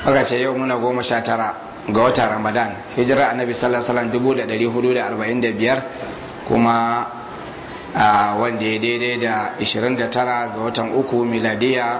aka ce yau muna goma sha tara ga watan ramadan hijira annabi sallallahu alaihi wasallam dubu da ɗari hudu da arba'in da biyar kuma wanda ya daidai da 29 ga watan uku miladiya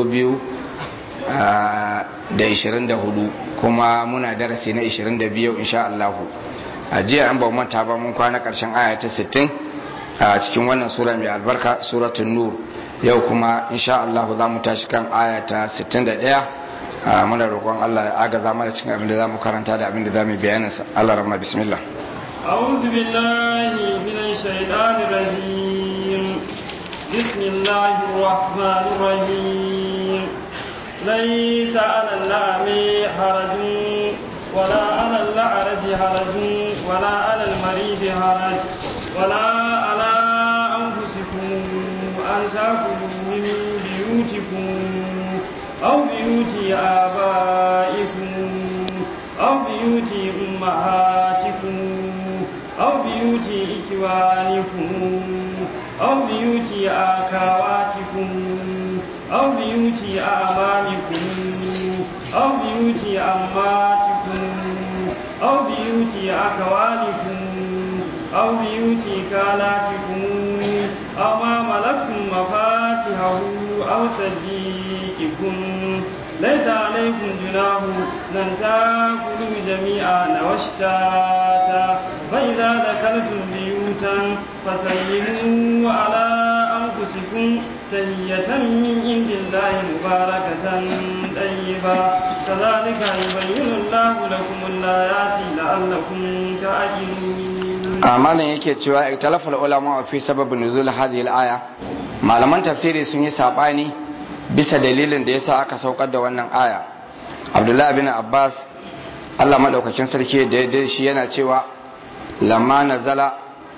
2024 kuma muna darasi na 22 insha Allahu a jiya an ba manta ba mun kwana karshen aya ta 60 a cikin wannan sura mai albarka suratul nur yau kuma insha Allahu za mu tashi kan aya ta 61 muna roƙon Allah ya agaza mana cikin abin da za mu karanta da abin da za mu bayanin sa Allah rahma bismillah أعوذ بالله من الشيطان الرجيم بسم الله الرحمن الرحيم ليس على الأعمى حرج ولا على الأعرج حرج ولا على المريض حرج ولا على أنفسكم أن تأكلوا من بيوتكم أو بيوت آبائكم أو بيوت أمهاتكم أو بيوت إخوانكم أو بيوت أخواتكم أو بيوت أعمامكم أو بيوت أماتكم أو بيوت أخوالكم أو بيوت خالاتكم أو ما ملكتم مفاتحه أو صديقكم ليس عليكم جناح أن تأكلوا جميعا واشتاتا فإذا دخلتم بيوتا فسلموا على أنفسكم تهية من عند الله مباركة طيبة كذلك يبين الله لكم الآيات لعلكم تعقلون amalan yake cewa ikhtalafa ulama fi sababin nuzul hadhihi al-aya malaman tafsiri sun yi sabani bisa dalilin da yasa aka saukar da wannan aya abdullahi bin abbas allah maɗaukakin sarki da ya shi yana cewa lamma nazala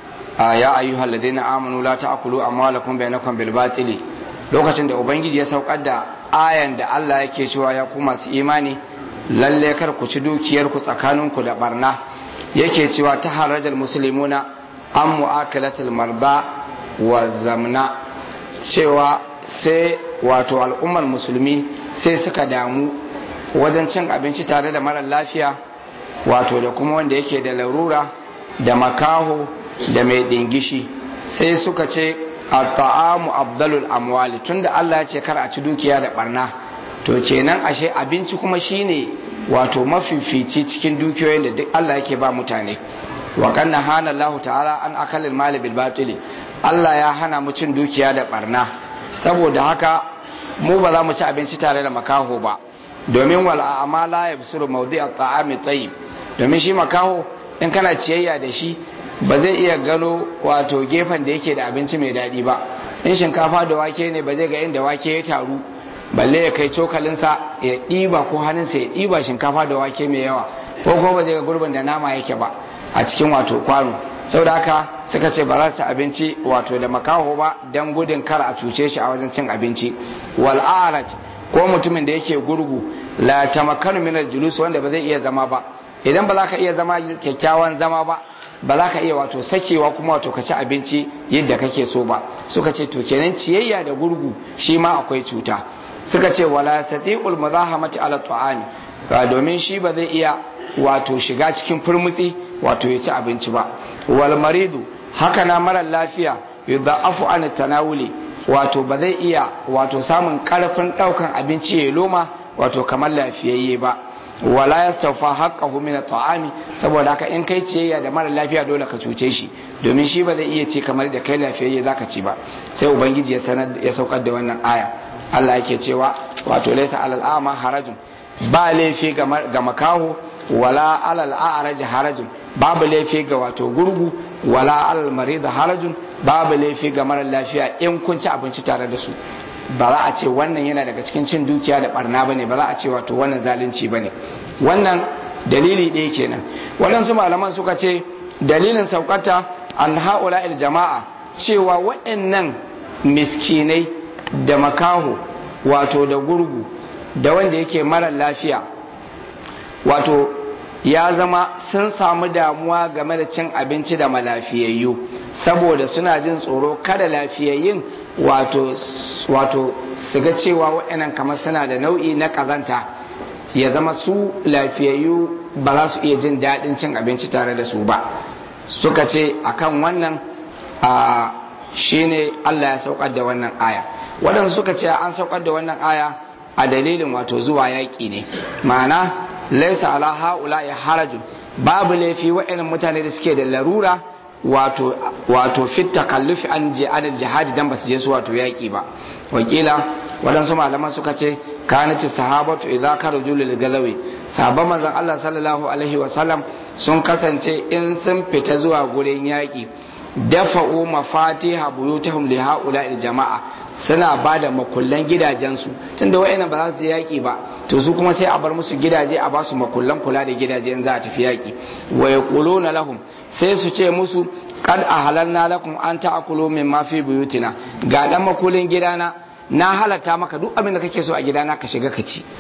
ya ayyuhal ladina amanu la ta'kulu amwalakum bainakum bil batili lokacin da ubangiji ya saukar da ayan da allah yake cewa ya ku masu imani lalle kar ku ci dukiyar ku tsakaninku da barna yake cewa ta harajal muslimuna an mu'akalatul marba wa zamna cewa sai wato al'ummar musulmi sai suka damu wajen cin abinci tare da marar lafiya wato da kuma wanda yake da larura da makaho da mai dingishi sai suka ce a ta'amu abdalul amwali tunda Allah ya ce kar a ci dukiya da barna to kenan ashe abinci kuma shine wato mafifici cikin dukiyoyin da duk Allah yake ba mutane wa kanna hana Allah ta'ala an akalil mali bil batili Allah ya hana mu cin dukiya da barna saboda haka mu ba za mu ci abinci tare da makaho ba domin wal a'mala yabsuru mawdi' at-ta'ami tayyib domin shi makaho in kana ciyayya da shi ba zai iya gano wato gefen da yake da abinci mai daɗi ba in shinkafa da wake ne ba zai ga inda wake ya taru balle ya kai cokalinsa ya ɗiba ko hannunsa ya ɗiba shinkafa da wake mai yawa ko kuma ba zai ga gurbin da nama yake ba a cikin wato kwano saboda haka suka ce ba za su abinci wato da makaho ba don gudun kar a cuce shi a wajen cin abinci wal ko mutumin da yake gurgu la tamakkanu min al-julus wanda ba zai iya zama ba idan ba za ka iya zama kyakkyawan zama ba ba za ka iya wato sakewa kuma wato ka ci abinci yadda kake so ba suka ce to kenan ciyayya da gurgu shi ma akwai cuta suka ce wala yastati'ul muzahamati ala ta'ami ba domin shi ba zai iya wato shiga cikin furmutsi wato ya ci abinci ba wal maridu haka na mara lafiya yudha'afu an tanawuli wato ba zai iya wato samun karfin daukan abinci ya loma wato kamar lafiyayye ba wala yastawfa haqqahu min at'ami saboda haka in kai ciyayya da mara lafiya dole ka cuce shi domin shi ba zai iya ce kamar da kai lafiyayye zaka ci ba sai ubangiji ya sanar ya saukar da wannan aya Allah yake cewa wato laysa alal a'ma harajun ba laifi ga makaho wala alal a'raj harajun babu laifi ga wato gurgu wala alal marid harajun babu laifi ga mara lafiya in kun ci abinci tare da su ba za a ce wannan yana daga cikin cin dukiya da barna bane ba za a ce wato wannan zalunci bane wannan dalili ɗaya kenan waɗansu malaman suka ce dalilin saukata an haula il jama'a cewa waɗannan miskinai da makaho wato da gurgu da wanda yake mara lafiya wato ya zama sun samu damuwa game da cin abinci da malafiyayyu saboda suna jin tsoro kada lafiyayyun wato wato su ga cewa waɗannan kamar suna da nau'i na ƙazanta ya zama su lafiyayyu ba za su iya jin daɗin cin abinci tare da su ba suka ce akan wannan a shine Allah ya saukar da wannan aya waɗansu suka ce an saukar da wannan aya a dalilin wato zuwa yaƙi ne ma'ana laisa ala haula ya harajun babu laifi wa'annan mutane da suke da larura wato wato fit takallufi an je adal jihadi dan basu je su wato yaƙi ba wakila waɗansu malaman suka ce kanati sahabatu idza karaju lil gazawi sahabban manzon Allah sallallahu alaihi wa sallam sun kasance in sun fita zuwa gurin yaƙi dafa'u mafatiha buyutahum li haula jama'a suna bada makullan gidajensu tunda wayannan ba za su je yaki ba to su kuma sai a bar musu gidaje a ba su makullan kula da gidaje in za a tafi yaki wa yaquluna lahum sai su ce musu kad ahalanna lakum an ta'kulu mimma fi buyutina ga dan makullin gidana na halatta maka duk abin da kake so a gidana ka shiga ka ci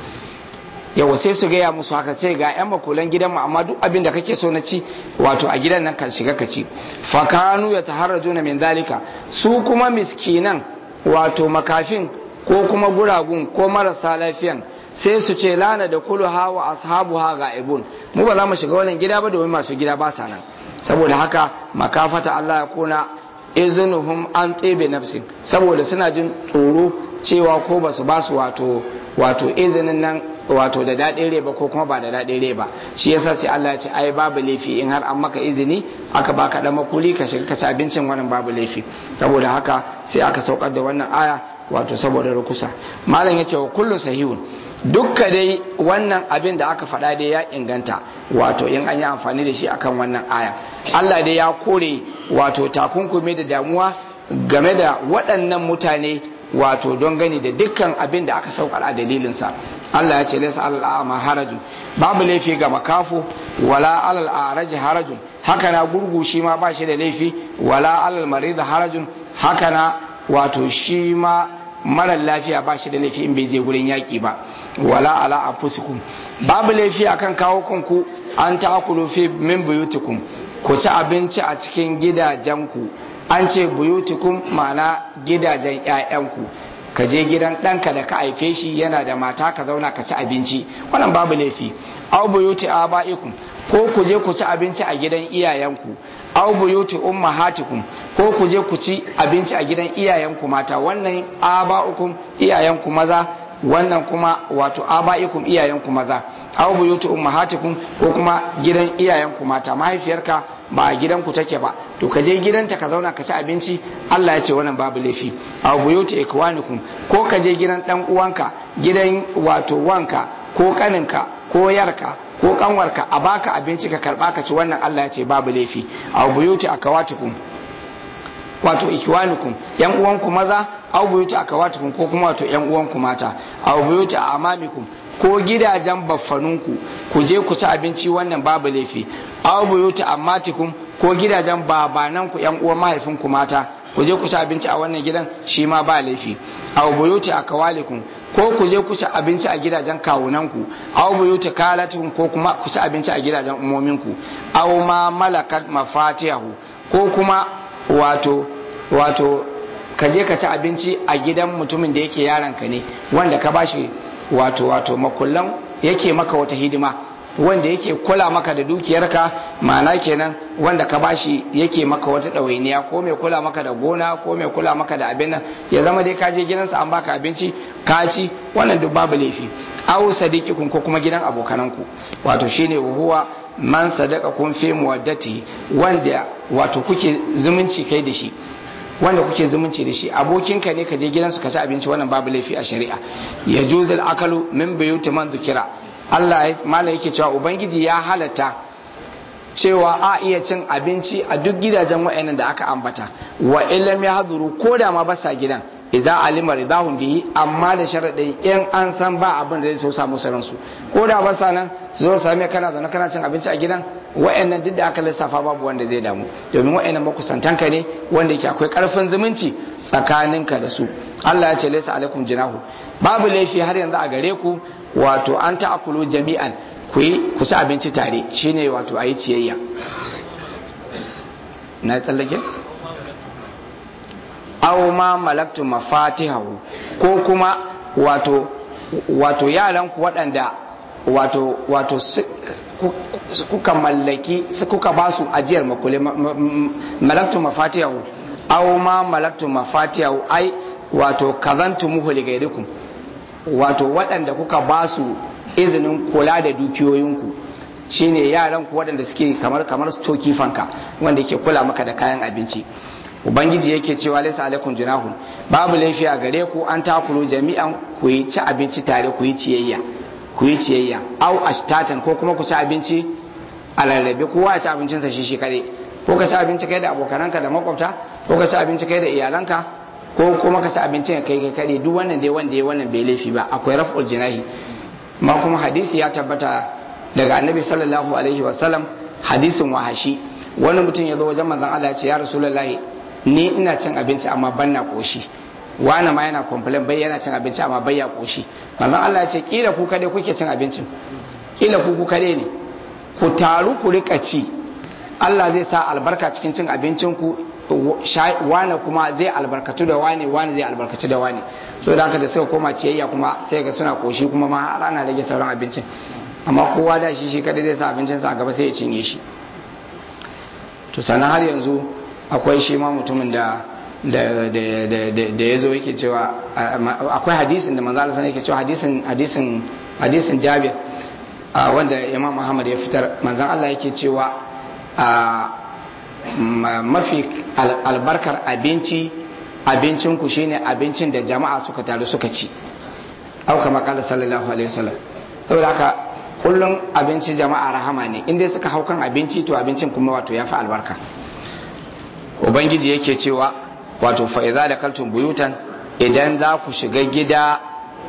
yawa sai su gaya musu haka ce ga yan makulan gidan mu amma duk abin da kake so na ci wato a gidan nan kan shiga ka ci fakanu ya taharrajuna min dalika su kuma miskinan wato makafin ko kuma guragun ko marasa lafiyan sai su ce lana da kulu hawa ashabu ha ga'ibun mu ba za mu shiga wannan gida ba domin masu gida ba sa nan saboda haka makafata Allah ya kuna izinuhum an tsebe nafsin saboda suna jin tsoro cewa ko ba su ba su wato wato izinin nan wato da daɗin rai ba ko kuma ba da daɗin rai ba shi yasa sai Allah ya ce ai babu laifi in har an maka izini aka baka dan makuli ka shiga ka ci abincin wannan babu laifi saboda haka sai aka saukar da wannan aya wato saboda rukusa malam ya ce wa kullu sahihun dukka dai wannan abin da aka faɗa dai ya inganta wato in an yi amfani da shi akan wannan aya Allah dai ya kore wato takunkumi da damuwa game da waɗannan mutane wato don gani da dukkan abin da aka saukar a dalilinsa Allah ya ce laysa alal a'ma harajun babu laifi ga makafu wala alal a'raji harajun haka na gurgu shi ma ba shi da laifi wala alal marid harajun haka na wato shi ma marar lafiya ba shi da laifi in bai je gurin yaƙi ba wala ala anfusikum babu laifi akan kawo kanku an ta'kulu fi min buyutikum ku ci abinci a cikin gidajenku an ce buyutikum ma'ana gidajen ƴaƴanku ka je gidan ɗanka da ka haife shi yana da mata ka zauna ka ci abinci wannan babu laifi aw buyuti abaikum ko ku je ku ci abinci a gidan iyayenku aw buyuti ummahatikum ko ku je ku ci abinci a gidan iyayenku mata wannan aba'ukum iyayenku maza wannan kuma wato aba'ikum iyayenku maza aw buyuti ummahatikum ko kuma gidan iyayenku mata mahaifiyarka ba a gidanku take ba to ka je gidanta ka zauna ka ci abinci Allah ya ce wannan babu laifi aw buyuti ikwanikum ko ka je gidan dan uwanka gidan wato wanka ko kaninka ko yarka ko kanwarka a baka abinci ka karba ka ci wannan Allah ya ce babu laifi aw buyuti akawatikum wato ikiwanukum yan uwanku maza aw buyuti akawatikum ko kuma wato yan uwanku mata aw buyuti amamikum ko gidajen baffanunku ku je ku ci abinci wannan babu laifi aw buyuti ammatikum ko gidajen babananku yan uwan mahaifinku mata ku je ku ci abinci a wannan gidan shi ma ba laifi aw buyuti akawalikum ko ku je ku ci abinci a gidajen kawunanku aw buyuti kalatikum ko kuma ku ci abinci a gidajen umominku aw ma malakat mafatihahu ko kuma wato wato ka je ka ci abinci a gidan mutumin da yake yaranka ne wanda ka bashi wato wato makullan yake maka wata hidima wanda yake kula maka da dukiyarka ma'ana kenan wanda ka bashi yake maka wata ɗawainiya ko mai kula maka da gona ko mai kula maka da abin nan ya zama dai ka je gidansa an baka abinci ka ci wannan duk babu laifi aw sadiqikum ko kuma gidan abokananku wato shine huwa man sadaka kun fi muwaddati wanda wato kuke zumunci kai da shi wanda kuke zumunci da shi abokinka ne ka je gidansu ka ci abinci wannan babu laifi a shari'a ya juzul akalu min buyuti man dhukira Allah malam yake cewa ubangiji ya halatta cewa a iya cin abinci a duk gidajen wa'annan da aka ambata wa illam ya haduru ko da ma basa gidan idza alima ridahum bihi amma da sharadin in an san ba abin da zai so samu saransu ko da basa nan su zo same kana zaune kana cin abinci a gidan wa'annan duk da aka lissafa babu wanda zai damu domin wa'annan makusantanka ne wanda yake akwai karfin zumunci tsakaninka da su Allah ya ce laysa alaikum jinahu babu laifi har yanzu a gare ku wato an ta'akulu jami'an ku yi ku ci abinci tare shine wato ayi ciyayya na tsallake aw ma malaktu mafatihahu ko kuma wato wato yaran ku waɗanda wato wato kuka mallaki kuka ba su ajiyar makule malaktu mafatiyahu aw ma malaktu mafatiyahu ai wato kazantu muhu ligairikum wato waɗanda kuka ba su izinin kula da dukiyoyinku shine yaran ku waɗanda suke kamar kamar stoki fanka wanda ke kula maka da kayan abinci ubangiji yake cewa laisa alaikum junahun babu laifi a gare ku an takulu jami'an ku yi ci abinci tare ku yi ciyayya ku yi ciyayya au ashtatan ko kuma ku ci abinci a rarrabe kowa ya ci abincinsa shi shi kare ko ka ci abinci kai da abokananka da makwabta ko ka ci abinci kai da iyalanka ko kuma ka ci abincin kai kai kare duk wannan dai wanda ya wannan bai laifi ba akwai raf'ul jinahi ma kuma hadisi ya tabbata daga annabi sallallahu alaihi wasallam hadisin wahashi wani mutum ya zo wajen manzon Allah ya ce ya rasulullahi ni ina cin abinci amma ban na koshi wani ma yana complain bai yana cin abinci amma bai ya koshi manzon Allah ya ce kila ku kade kuke cin abincin kila ku ku kade ne ku taru ku rika ci Allah zai sa albarka cikin cin abincin ku wane kuma zai albarkatu da wane wane zai albarkaci da wane so da haka da suka koma ciyayya kuma sai ga suna koshi kuma ma har ana rage sauran abincin amma kowa da shi shi kadai zai sa abincinsa a gaba sai ya cinye shi to sannan har yanzu akwai shi ma mutumin da da ya zo yake cewa akwai hadisin da manzo Allah yake cewa hadisin hadisin hadisin Jabir wanda Imam Muhammad ya fitar manzon Allah yake cewa mafi albarkar abinci abincin ku shine abincin da jama'a suka taru suka ci au kama kala sallallahu alaihi wasallam saboda haka kullum abinci jama'a rahama ne inda suka hau kan abinci to abincin kuma wato ya fi albarka ubangiji yake cewa wato fa'iza da kaltun buyutan idan za ku shiga gida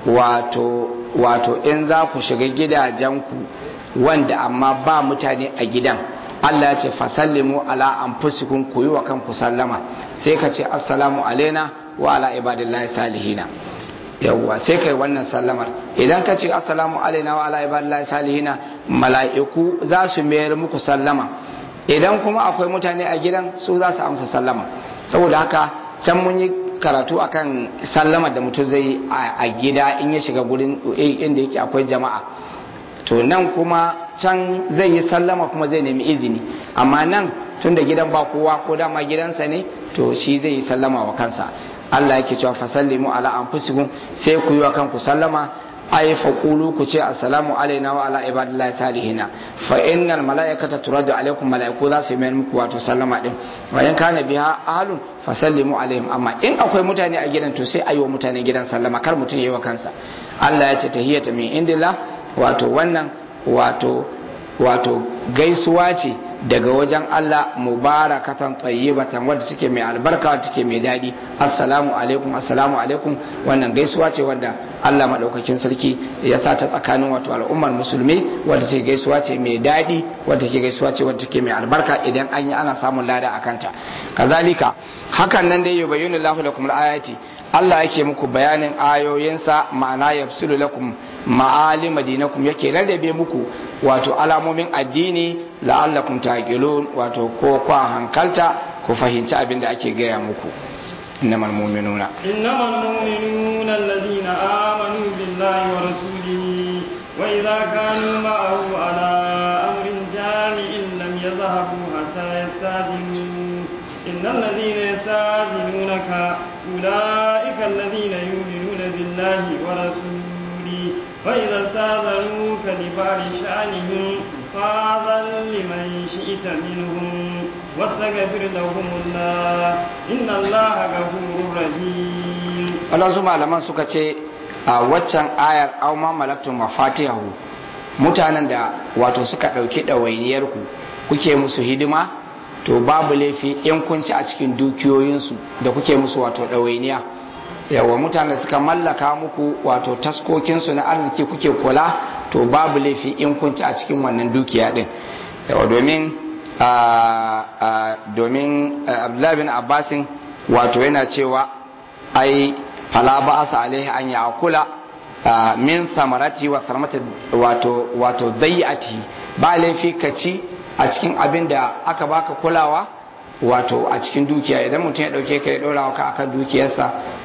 wato wato in za ku shiga gidajenku wanda amma ba mutane a gidan Allah ya ce fasallimu ala anfusikum ku yi wa kanku sallama sai ka ce assalamu alaina wa ala ibadillahi salihina yawwa sai kai wannan sallamar idan ka ce assalamu alaina wa ala ibadillahi salihina mala'iku za su mayar muku sallama idan kuma akwai mutane a gidan su za su amsa sallama saboda haka can mun yi karatu akan sallama da mutum zai a gida in ya shiga gurin inda yake akwai jama'a to nan kuma can zai yi sallama kuma zai nemi izini amma nan tun da gidan ba kowa ko dama gidansa ne to shi zai yi sallama wa kansa Allah yake cewa fasallimu ala anfusikum sai ku yi wa kanku sallama ay faqulu ku ce assalamu alaina wa ala ibadillahi salihina fa innal malaikata turadu alaikum malaiku za su yi muku wato sallama din wa in kana biha ahlun fasallimu alaihim amma in akwai mutane a gidan to sai ayi wa mutane gidan sallama kar mutum yayi wa kansa Allah ya ce tahiyata min indillah wato wannan wato wato gaisuwa ce daga wajen Allah mubarakatan tayyibatan wadda take mai albarka wadda take mai daɗi assalamu alaikum assalamu alaikum wannan gaisuwa ce wadda Allah madaukakin sarki ya sa ta tsakanin wato al'ummar musulmi wadda take gaisuwa ce mai daɗi wadda take gaisuwa ce wadda take mai albarka idan an yi ana samun lada a kanta kazalika hakan nan dai yubayyinu Allahu lakum al-ayati Allah yake muku bayanin ayoyinsa ma'ana yafsulu lakum ma'alim madinakum yake rarrabe muku wato alamomin addini la'allakum taqilun wato ko kwa hankalta ku fahimci abin da ake gaya muku innamal mu'minuna innamal mu'minuna alladhina amanu billahi wa rasulihi wa idza kanu ma'ahu ala amrin jami'in lam yadhhabu hatta yastadinu إن الذين يستاذنونك أولئك الذين يؤمنون بالله ورسوله فإذا استاذنوك لبعض شأنهم فاذن لمن شئت منهم واستغفر لهم الله إن الله غفور رحيم Allah su malaman suka ce a waccan ayar au ma malaktum mafatihahu mutanen da wato suka ɗauki ɗawainiyarku kuke musu hidima to babu laifi in kun ci a cikin dukiyoyinsu da kuke musu wato ɗawainiya yawa mutane suka mallaka muku wato taskokinsu na arziki kuke kula to babu laifi in kun ci a cikin wannan dukiya din yawa domin domin abdullahi bin abbasin wato yana cewa ai fala ba asa alaihi an ya kula min samarati wa sarmata wato wato dai'ati ba laifi ka ci a cikin abin da aka baka kulawa wato a cikin dukiya idan mutum ya dauke ka ya dora ka akan dukiyarsa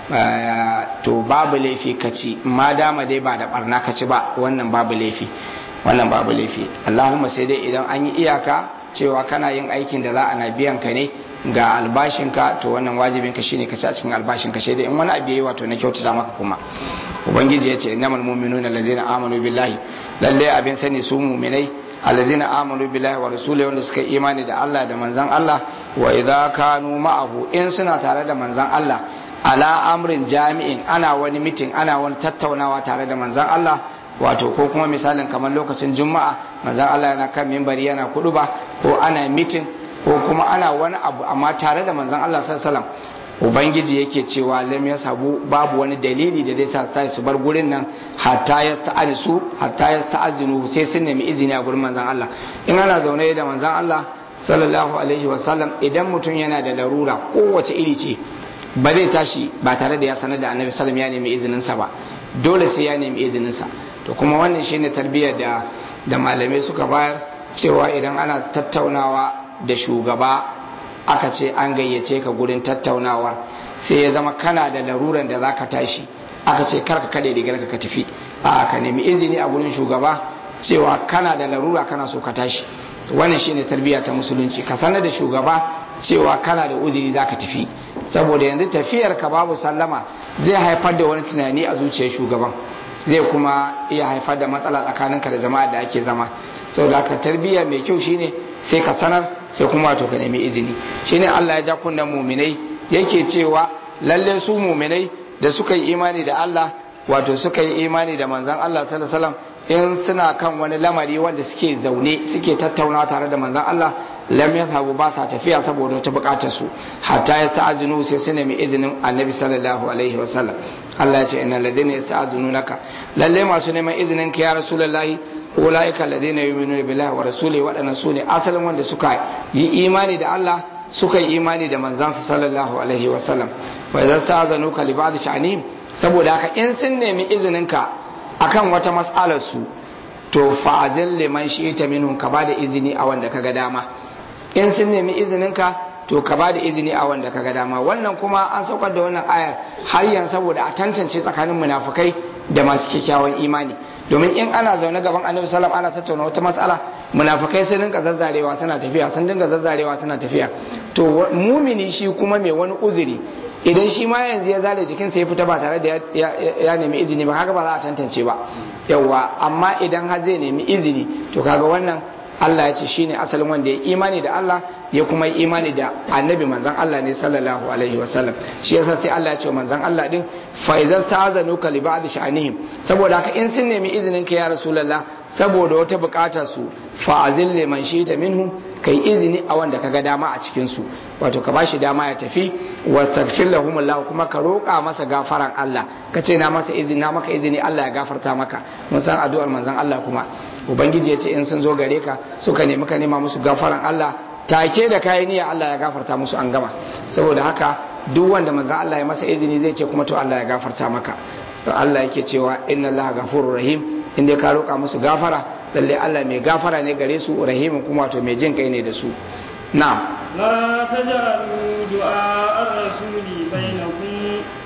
to babu laifi ka ci ma dama dai ba da barna ka ci ba wannan babu laifi wannan babu laifi Allahumma sai dai idan an yi iyaka cewa kana yin aikin da za a na biyan ka ne ga albashinka to wannan wajibin ka shine ka ci a cikin albashinka sai dai in wani abu yayi wato na kyautata maka kuma ubangiji ya ce innamal mu'minuna allazina amanu billahi lalle abin sani su mu'minai allazina amanu billahi wa rasulihi wanda suka imani da Allah da manzon Allah wa idza kanu ma'ahu in suna tare da manzon Allah ala amrin jami'in ana wani mitin ana wani tattaunawa tare da manzon Allah wato ko kuma misalin kamar lokacin juma'a manzon Allah yana kan mimbari yana kuduba ko ana mitin ko kuma ana wani abu amma tare da manzon Allah sallallahu alaihi wasallam ubangiji yake cewa lam yasabu babu wani dalili da zai sa su su bar gurin nan hatta ya su hatta ya ta'azinu sai sun nemi izini a gurin manzon Allah in ana zaune da manzon Allah sallallahu alaihi wasallam idan mutum yana da larura kowace iri ce ba zai tashi ba tare da ya sanar da annabi sallam ya nemi izinin sa ba dole sai ya nemi izinin sa to kuma wannan shine tarbiyyar da da malamai suka bayar cewa idan ana tattaunawa da shugaba aka ce an gayyace ka gurin tattaunawar sai ya zama kana da laruran da zaka tashi aka ce karka kade rigar ka tafi a ka nemi izini a gurin shugaba cewa kana da larura kana so ka tashi wannan shine tarbiyya ta musulunci ka sanar da shugaba cewa kana da uzuri zaka tafi saboda yanzu tafiyar ka babu sallama zai haifar da wani tunani a zuciyar shugaban zai kuma iya haifar da matsala tsakaninka da jama'a da ake zama saboda haka tarbiyya mai kyau shine sai ka sanar sai kuma wato ka nemi izini shine Allah ya ja kunnen muminai yake cewa lalle su muminai da suka yi imani da Allah wato suka yi imani da manzon Allah sallallahu alaihi wasallam in suna kan wani lamari wanda suke zaune suke tattauna tare da manzon Allah lam yashabu ba sa tafiya saboda wata bukatar su hatta ya ta'azinu sai su nemi izinin annabi sallallahu alaihi wasallam Allah ya ce innal ladina yasta'zinunaka lalle masu neman izinin ka ya rasulullahi ulaika alladhina yu'minuna billahi wa rasulihi waɗannan sune asalin wanda suka yi imani da Allah suka yi imani da manzansa sallallahu alaihi wa sallam wa idza sta'zanuka li ba'd sha'anihim saboda haka in sun nemi izinin ka akan wata mas'alar su to fa'azil liman shi'ta minhum ka bada izini a wanda kaga dama in sun nemi izinin ka to ka bada izini a wanda kaga dama wannan kuma an saukar da wannan ayar har yanzu saboda a tantance tsakanin munafukai da masu kyakkyawan imani domin in ana zaune gaban annabi sallam ana tattauna wata matsala munafikai sun dinga zazzarewa suna tafiya sun dinga zazzarewa suna tafiya to mumini shi kuma mai wani uzuri idan shi ma yanzu ya zale jikinsa ya fita ba tare da ya nemi izini ba haka ba za a tantance ba yawa amma idan har zai nemi izini to kaga wannan Allah ya ce shine asalin wanda ya imani da Allah ya kuma yi imani da annabi manzon Allah ne sallallahu alaihi wasallam shi yasa sai Allah ya ce manzon Allah din fa idza ta'azanu ka li ba'd sha'anihim saboda haka in sun nemi izinin ka ya rasulullah saboda wata bukatar su fa azil liman shi'ta minhum kai izini a wanda kaga dama a cikin su wato ka bashi dama ya tafi wastaghfir lahum Allah kuma ka roƙa masa gafaran Allah ka ce na masa izini na maka izini Allah ya gafarta maka mun san addu'ar manzon Allah kuma ubangiji ya ce in sun zo gare ka suka nemi ka nema musu gafaran Allah take da kayan niyya Allah ya gafarta musu an gama saboda haka duk wanda manzon Allah ya masa izini zai ce kuma to Allah ya gafarta maka to Allah yake cewa inna Allah ghafurur rahim in dai ka roƙa musu gafara lalle Allah mai gafara ne gare su rahimin kuma to mai jin kai ne da su na'am لا تجعلوا دعاء الرسول بينكم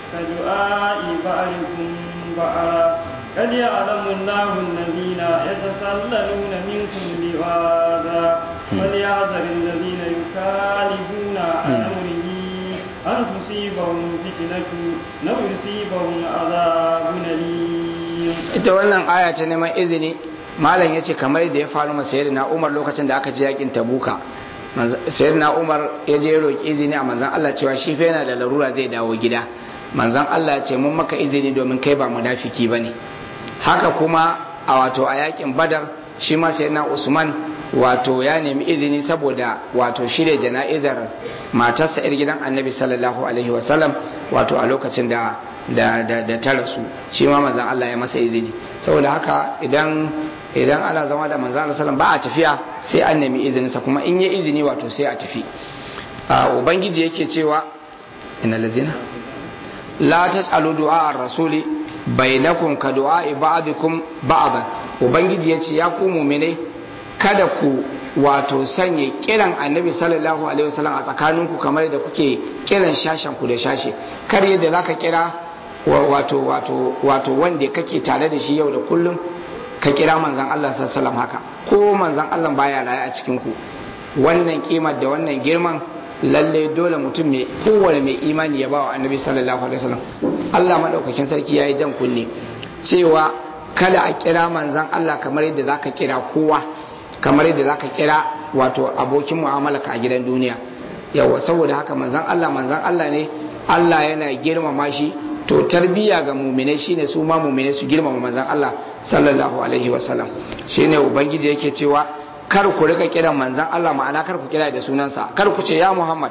كدعاء بعضكم بعضا قد يعلم الله الذين يتسللون منكم لواذا فليحذر الذين يخالفون عن امره ان تصيبهم فتنه لو يصيبهم عذاب اليم ita wannan aya ta neman izini malam ya ce kamar da ya faru masa yadda na umar lokacin da aka ji yakin tabuka sayyidina umar ya je roƙi izini a manzan Allah cewa shi fa yana da larura zai dawo gida manzan Allah ya ce mun maka izini domin kai ba munafiki bane haka kuma a wato a yakin badar shi ma sayyidina usman wato ya nemi izini saboda wato shirya jana'izar matarsa yar gidan annabi sallallahu alaihi wasallam wato a lokacin da da da, da ta rasu shi ma manzan Allah ya masa izini saboda haka idan idan ana zama da manzan Allah sallam ba a tafiya sai an nemi izininsa kuma in yi izini wato sai a tafi ubangiji yake cewa ina lazina la tas'alu du'a ar-rasuli bainakum ka du'a ba'dikum ba'dan ubangiji yace ya ku mu'minai kada ku wato sanya kiran annabi sallallahu alaihi wasallam a tsakaninku kamar da kuke kiran shashen ku da shashe kar yadda zaka kira wato wato wato wanda kake tare da shi yau da kullum ka kira manzon Allah sallallahu alaihi wasallam haka ko manzon Allah baya raye a cikin ku wannan kimar da wannan girman lalle dole mutum mai kowane mai imani ya ba wa annabi sallallahu alaihi wasallam Allah madaukakin sarki yayi jan kunne cewa kada a kira manzan Allah kamar yadda zaka kira kowa kamar yadda zaka kira wato abokin mu'amala ka a gidan duniya yawa saboda haka manzan Allah manzan Allah ne Allah yana girmama shi to tarbiya ga muminai shine su ma muminai su girmama manzan Allah sallallahu alaihi wasallam shine ubangiji yake cewa kar ku rika kiran manzan Allah ma'ana kar ku kira da sunansa kar ku ce ya Muhammad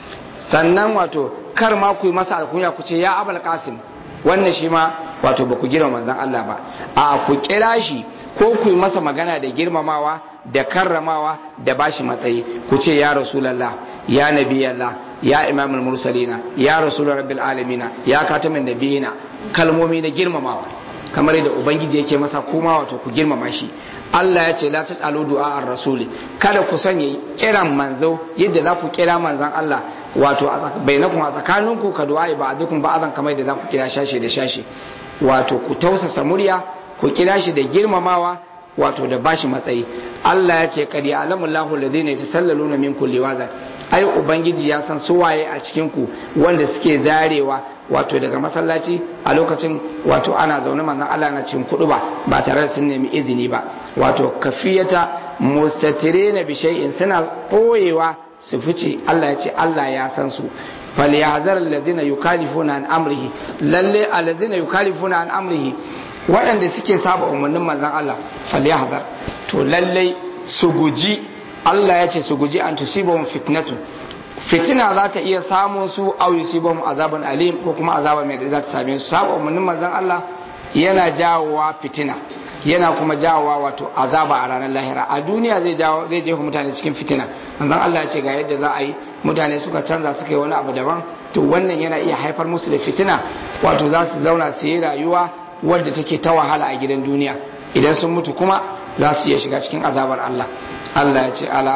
sannan wato kar ma ku yi masa alkunya ku ce ya Abul Qasim wannan shi ma wato ba ku girma manzan Allah ba a ku kira shi ko ku yi masa magana da girmamawa da karramawa da bashi matsayi ku ce ya Rasulullah ya Nabiyallah ya Imamul Mursalina ya Rasulur Rabbil Alamina ya Katamin Nabiyina kalmomi na girmamawa kamar yadda ubangiji yake masa kuma wato ku girmama shi Allah ya ce la tasalu du'a ar-rasuli kada ku sanya kiran manzo yadda za ku kira manzon Allah wato bainakum a tsakaninku ka du'a ba'dukum ba'dan kamar yadda za ku kira shashe da shashe wato ku tausasa murya ku kira shi da girmamawa wato da bashi matsayi Allah ya ce qad ya'lamu Allahu alladhina yatasallaluna minkum liwazan ai ubangiji ya san su waye a cikin ku wanda suke zarewa wato daga masallaci a lokacin wato ana zaune manzon Allah na cikin kudu ba ba tare da sun nemi izini ba wato kafiyata mustatirina bi shay'in suna koyewa su fice Allah ya ce Allah ya san su falyahzar allazina yukalifuna an amrihi lalle allazina yukalifuna an amrihi waɗanda suke saba umarnin manzon Allah falyahzar to lalle su guji Allah ya ce su guji an tusibahum fitnatu fitina za ta iya samun su au yusibahum azabun alim ko kuma azaba mai da za ta same su saba umarnin manzon Allah yana jawowa fitina yana kuma jawowa wato azaba a ranar lahira a duniya zai jawo zai jefa mutane cikin fitina manzon Allah ya ce ga yadda za a yi mutane suka canza suka yi wani abu daban to wannan yana iya haifar musu da fitina wato za su zauna su yi rayuwa wadda take ta wahala a gidan duniya idan sun mutu kuma za su iya shiga cikin azabar Allah Allah ya ce ala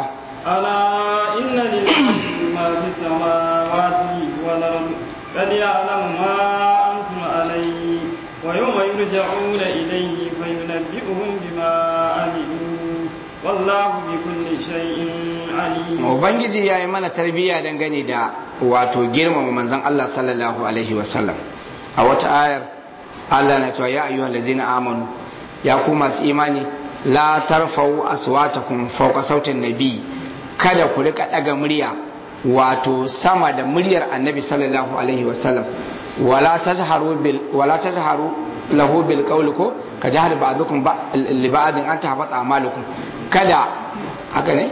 ألا إن لله ما في السماوات والأرض قد يعلم ما أنتم عليه ويوم يرجعون إليه فينبئهم بما عملوا والله بكل شيء عليم ubangiji ya yi mana tarbiyya dangane da wato girmama manzon Allah sallallahu alaihi wasallam a wata ayar Allah na cewa ya ayyuhal ladzina amanu ya ku masu imani la tarfa'u aswatakum fawqa sautin nabi kada ku rika daga murya wato sama da muryar annabi sallallahu alaihi wasallam wala tazharu bil wala tazharu lahu bil qawli ko ka jahar ba'dukum li ba'din an tahbata amalukum kada haka ne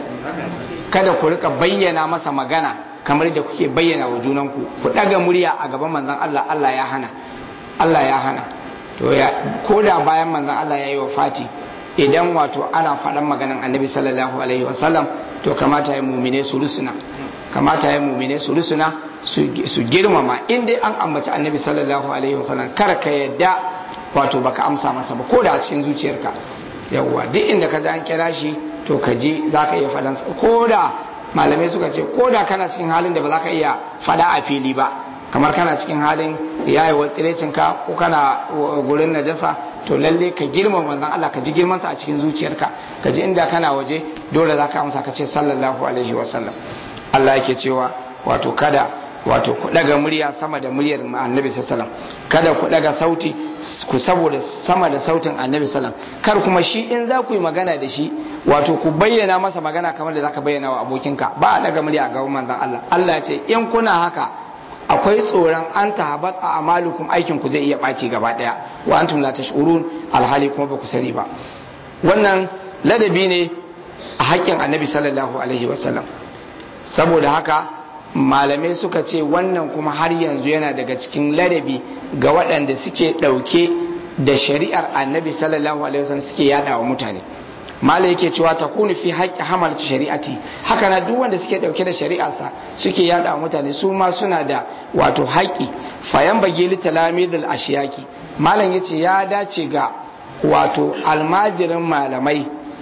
kada ku rika bayyana masa magana kamar da kuke bayyana wa junanku ku daga murya a gaban manzon Allah Allah ya hana Allah ya hana to ya koda bayan manzon Allah ya yi wa fati idan wato ana faɗan maganan annabi sallallahu alaihi wasallam to kamata ya mumine su rusuna kamata ya mumine su rusuna su girmama in dai an ambaci annabi sallallahu alaihi wasallam kar ka yadda wato baka amsa masa ba ko da a cikin zuciyarka yawwa duk inda ka ji an kira shi to ka ji za ka iya faɗan ko da malamai suka ce ko da kana cikin halin da ba za ka iya faɗa a fili ba kamar kana cikin halin yayewar tsirecinka ko kana gurin najasa to lalle ka girma manzon Allah ka ji girmansa a cikin zuciyarka ka ji inda kana waje dole za ka amsa ka ce sallallahu alaihi wasallam Allah yake cewa wato kada wato ku daga murya sama da muryar annabi sallallahu kada ku daga sauti ku saboda sama da sautin annabi sallallahu kar kuma shi in za ku yi magana da shi wato ku bayyana masa magana kamar da zaka bayyana wa abokinka ba a daga murya a gaban manzon Allah Allah ya ce in kuna haka akwai tsoron an tahabat a amalukum aikin ku zai iya ɓaci gaba ɗaya wa antum la tash'urun alhali kuma ba ku sani ba wannan ladabi ne a haƙƙin annabi sallallahu alaihi wasallam saboda haka malamai suka ce wannan kuma har yanzu yana daga cikin ladabi ga waɗanda suke ɗauke da shari'ar annabi sallallahu alaihi wasallam suke yada wa mutane malai yake cewa ta kunu fi haƙƙi hamalatu shari'ati haka na duk wanda suke ɗauke da shari'arsa suke yada wa mutane su ma suna da wato haƙƙi fayan bage litalamidul ashiyaki malam yace ya dace ga wato almajirin malamai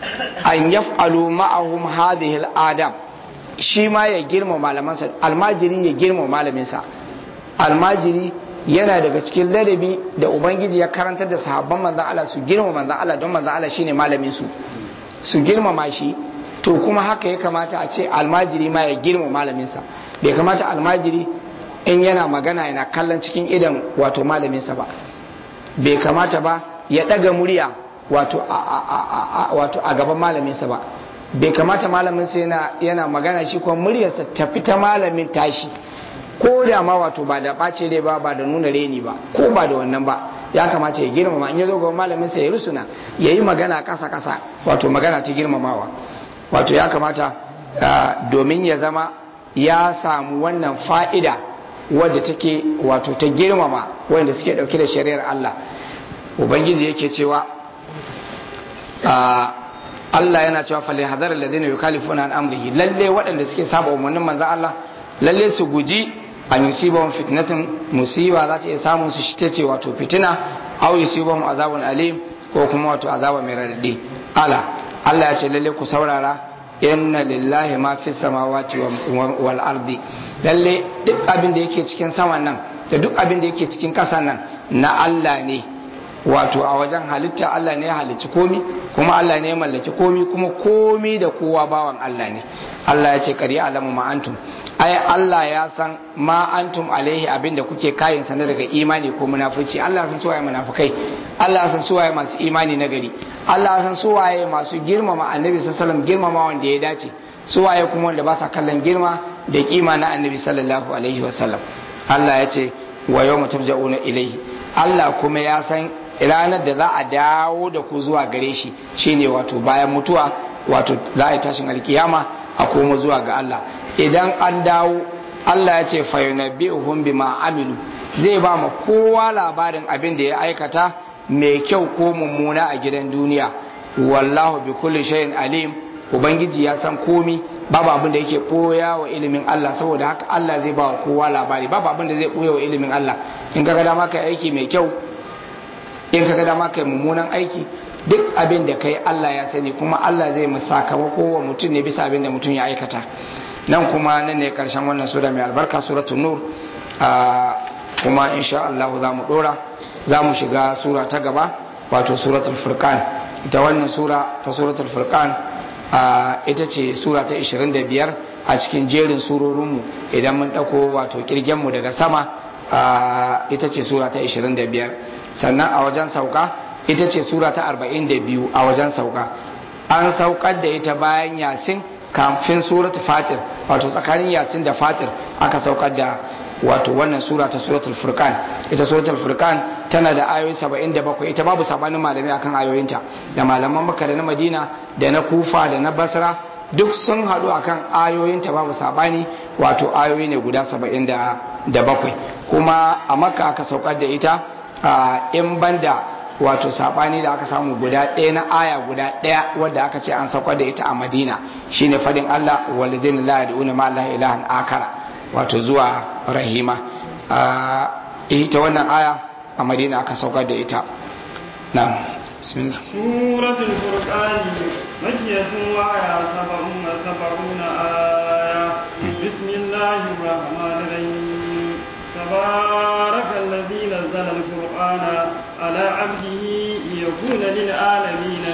an yaf'alu ma'ahum hadhihi al-adab shi ma ya girma malamansa almajiri ya girma malaminsa almajiri yana daga cikin ladabi da ubangiji ya karantar da sahabban manzan Allah su girma manzan Allah don manzan Allah shine malamin su su girmama shi to kuma haka ya kamata a ce almajiri ma ya girma malaminsa bai kamata almajiri in yana magana yana kallon cikin idan wato malaminsa ba bai kamata ba ya ɗaga murya wato a gaban malaminsa ba bai kamata malaminsa yana, yana magana shi kuma muryarsa tafi ta malamin tashi ko da ma wato ba da ɓace rai ba ba da nuna reni ba ko ba da wannan ba ya kamata ya girmama in ya zo gaban malaminsa ya rusuna ya yi magana ƙasa ƙasa wato magana ta girmamawa wato ya kamata domin ya zama ya samu wannan fa'ida wadda take wato ta girmama wanda suke dauke da shari'ar Allah ubangiji yake cewa Allah yana cewa fali hadar alladhina yukalifuna an amrihi lalle waɗanda suke saba umarnin manzon Allah lalle su guji an yusibahum fitnatun musiba za ta iya samun su shi tace wato fitina aw yusibahum azabun alim ko kuma wato azaba mai radadi ala Allah ya ce lalle ku saurara inna lillahi ma fi samawati wal ardi lalle duk abin da yake cikin saman nan da duk abin da yake cikin ƙasa nan na Allah ne wato a wajen halitta Allah ne ya halicci komi kuma Allah ne ya mallaki komi kuma komi da kowa bawan Allah ne Allah ya ce kari alamu ma antum ai Allah ya san ma antum alaihi abin da kuke kayin sa na daga imani ko munafici Allah san suwaye munafikai Allah san suwaye masu imani na gari Allah san suwaye masu girmama annabi sallallahu alaihi wasallam girmama wanda ya dace suwaye kuma wanda ba sa kallon girma da kima na annabi sallallahu alaihi wasallam Allah ya ce wa yawma turja'una ilaihi Allah kuma ya san ranar da za a dawo da ku zuwa gare shi shine wato bayan mutuwa wato za a yi tashin alkiyama a koma zuwa ga Allah idan an dawo Allah ya ce fayunabbi'uhum bima amilu zai ba ma kowa labarin abin da ya aikata mai kyau ko mummuna a gidan duniya wallahu bi kulli shay'in alim ubangiji ya san komi babu abin da yake boya wa ilimin Allah saboda haka Allah zai ba wa kowa labari babu abin da zai boya wa ilimin Allah in kaga dama kai aiki mai kyau in kaga dama kai mummunan aiki duk abin da kai Allah ya sani kuma Allah zai mu sakamako wa mutum ne bisa abin da mutum ya aikata nan kuma nan ne karshen wannan sura mai albarka suratul nur kuma insha Allah za mu dora za mu shiga sura ta gaba wato suratul furqan ita wannan sura ta suratul furqan ita ce sura ta 25 a cikin jerin surorinmu idan mun ɗauko wato kirgenmu daga sama ita ce sura ta 25 sannan a wajen sauka ita ce sura ta 42 a wajen sauka an saukar da ita bayan yasin kafin suratu fatir wato tsakanin yasin da fatir aka saukar da wato wannan sura ta suratul furqan ita suratul furqan tana da ayoyi 77 ita babu sabanin malami akan ayoyinta da malaman makka da na madina da na kufa da na basra duk sun haɗu akan ayoyinta babu sabani wato ayoyi ne guda 77 kuma a makka aka saukar da ita in banda wato sabani da aka samu guda ɗaya na aya guda ɗaya wadda aka ce an saukar da ita a madina shine fadin allah walidin la yad'una ma allah ilahan akara wato zuwa rahima ita wannan aya a madina aka saukar da ita na bismillah suratul furqan makiyatun wa ya sab'un sab'una aya bismillahir rahmanir rahim تبارك الذي نزل القرآن على عبده ليكون للعالمين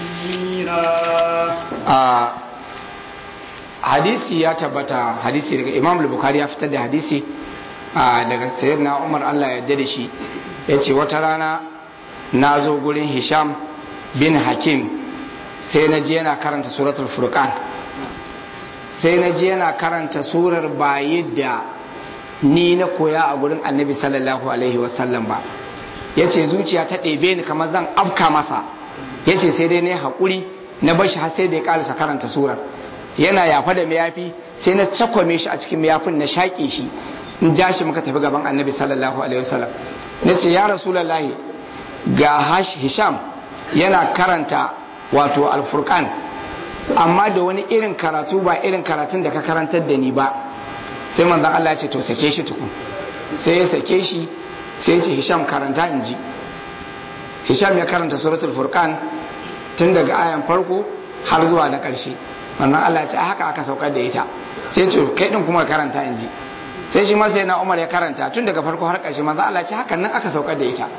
نذيرا hadisi ya tabbata hadisi daga imam bukhari ya fitar da hadisi daga sayyidina umar allah ya yarda da shi ya ce wata rana na zo gurin hisham bin hakim sai na je yana karanta suratul furqan sai na je yana karanta surar ba yadda ni na koya a gurin annabi sallallahu alaihi wasallam ba ya ce zuciya ta ɗebe ni kamar zan afka masa ya ce sai dai na haƙuri na bashi har sai da ya ƙarisa karanta surar yana yafa da mayafi sai na cakwame shi a cikin mayafin na shaƙe shi in ja shi muka tafi gaban annabi sallallahu alaihi wasallam na ce ya rasulallahi ga hisham yana karanta wato alfurkan amma da wani irin karatu ba irin karatun da ka karantar da ni ba sai manzon Allah ya ce to sake shi tukun sai ya sake shi sai ya ce hisham karanta in ji hisham ya karanta suratul furqan tun daga ayan farko har zuwa na ƙarshe wannan Allah ya ce haka aka saukar da ita sai ce kai din kuma karanta in ji sai shi ma sai na Umar ya karanta tun daga farko har ƙarshe manzo Allah ya ce hakan nan aka saukar da ita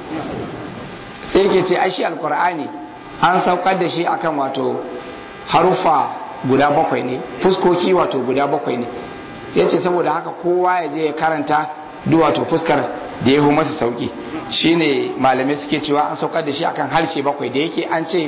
sai yake ce ai shi alqur'ani an saukar da shi akan wato harufa guda bakwai ne fuskoki wato guda bakwai ne ya ce saboda haka kowa ya je ya karanta duk wato fuskar da ya masa sauki shine malamai suke cewa an saukar da shi akan harshe bakwai da yake an ce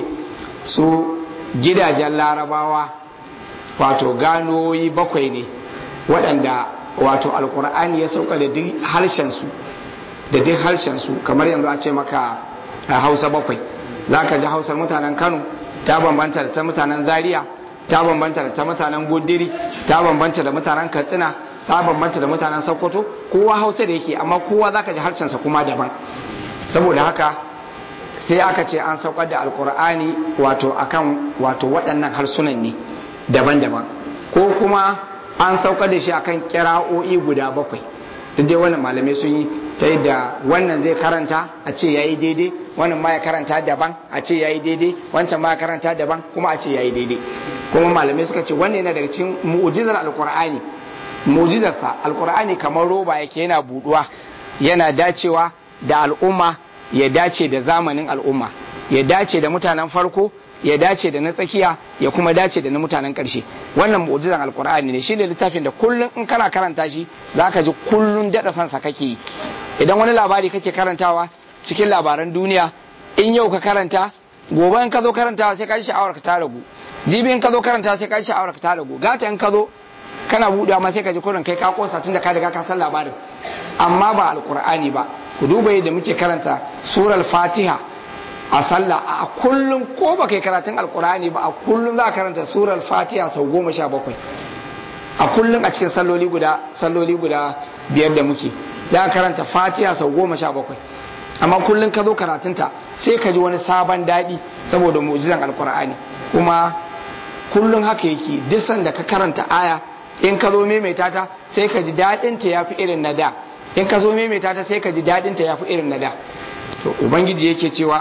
su gidajen larabawa wato ganoyi bakwai ne waɗanda wato alkur'ani ya sauka da duk harshensu da duk harshensu kamar yanzu a ce maka hausa bakwai za ka ji hausar mutanen kano ta bambanta da ta mutanen zaria ta bambanta da ta mutanen gudiri ta bambanta da mutanen katsina ta bambanta da mutanen sokoto kowa hausa da yake amma kowa za ka ji harshensa kuma daban saboda haka sai aka ce an saukar da alkur'ani wato akan wato waɗannan harsunan ne daban-daban ko kuma an saukar da shi akan kira'o'i guda bakwai duk dai wannan malamai sun yi ta yadda wannan zai karanta a ce yayi daidai wannan ma ya karanta daban a ce yayi daidai wancan ma ya karanta daban kuma a ce yayi daidai kuma malamai suka ce wannan yana daga cikin mu'jizar alkur'ani mu'jizarsa alkur'ani kamar roba yake yana buduwa yana dacewa da al'umma ya dace da zamanin al'umma ya dace da mutanen farko ya dace da na tsakiya ya kuma dace da na mutanen ƙarshe wannan mu'jizan alkur'ani ne shine littafin da kullun in kana karanta shi zaka ji kullun daɗa san sa kake yi idan wani labari kake karantawa cikin labaran duniya in yau ka karanta gobe in ka zo karantawa sai ka ji sha'awar ka ta ragu jibi in ka zo karantawa sai ka ji sha'awar ka ta ragu gata in ka zo kana buɗewa ma sai ka ji kurin kai ka kosa tun da ka riga ka san labarin amma ba alkur'ani ba ku duba yadda muke karanta surar fatiha a sallah a kullum ko ba kai karatun alkur'ani ba a kullum za a karanta surar fatiha sau goma sha bakwai a kullum a cikin salloli guda salloli guda biyar da muke za a karanta fatiha sau goma sha bakwai amma kullum ka zo karatunta sai ka ji wani sabon daɗi saboda mu'jizan alkur'ani kuma kullum haka yake duk sanda ka karanta aya in ka zo maimaita ta sai ka ji daɗinta ya fi irin na da in ka zo maimaita ta sai ka ji daɗinta ya fi irin na da to ubangiji yake cewa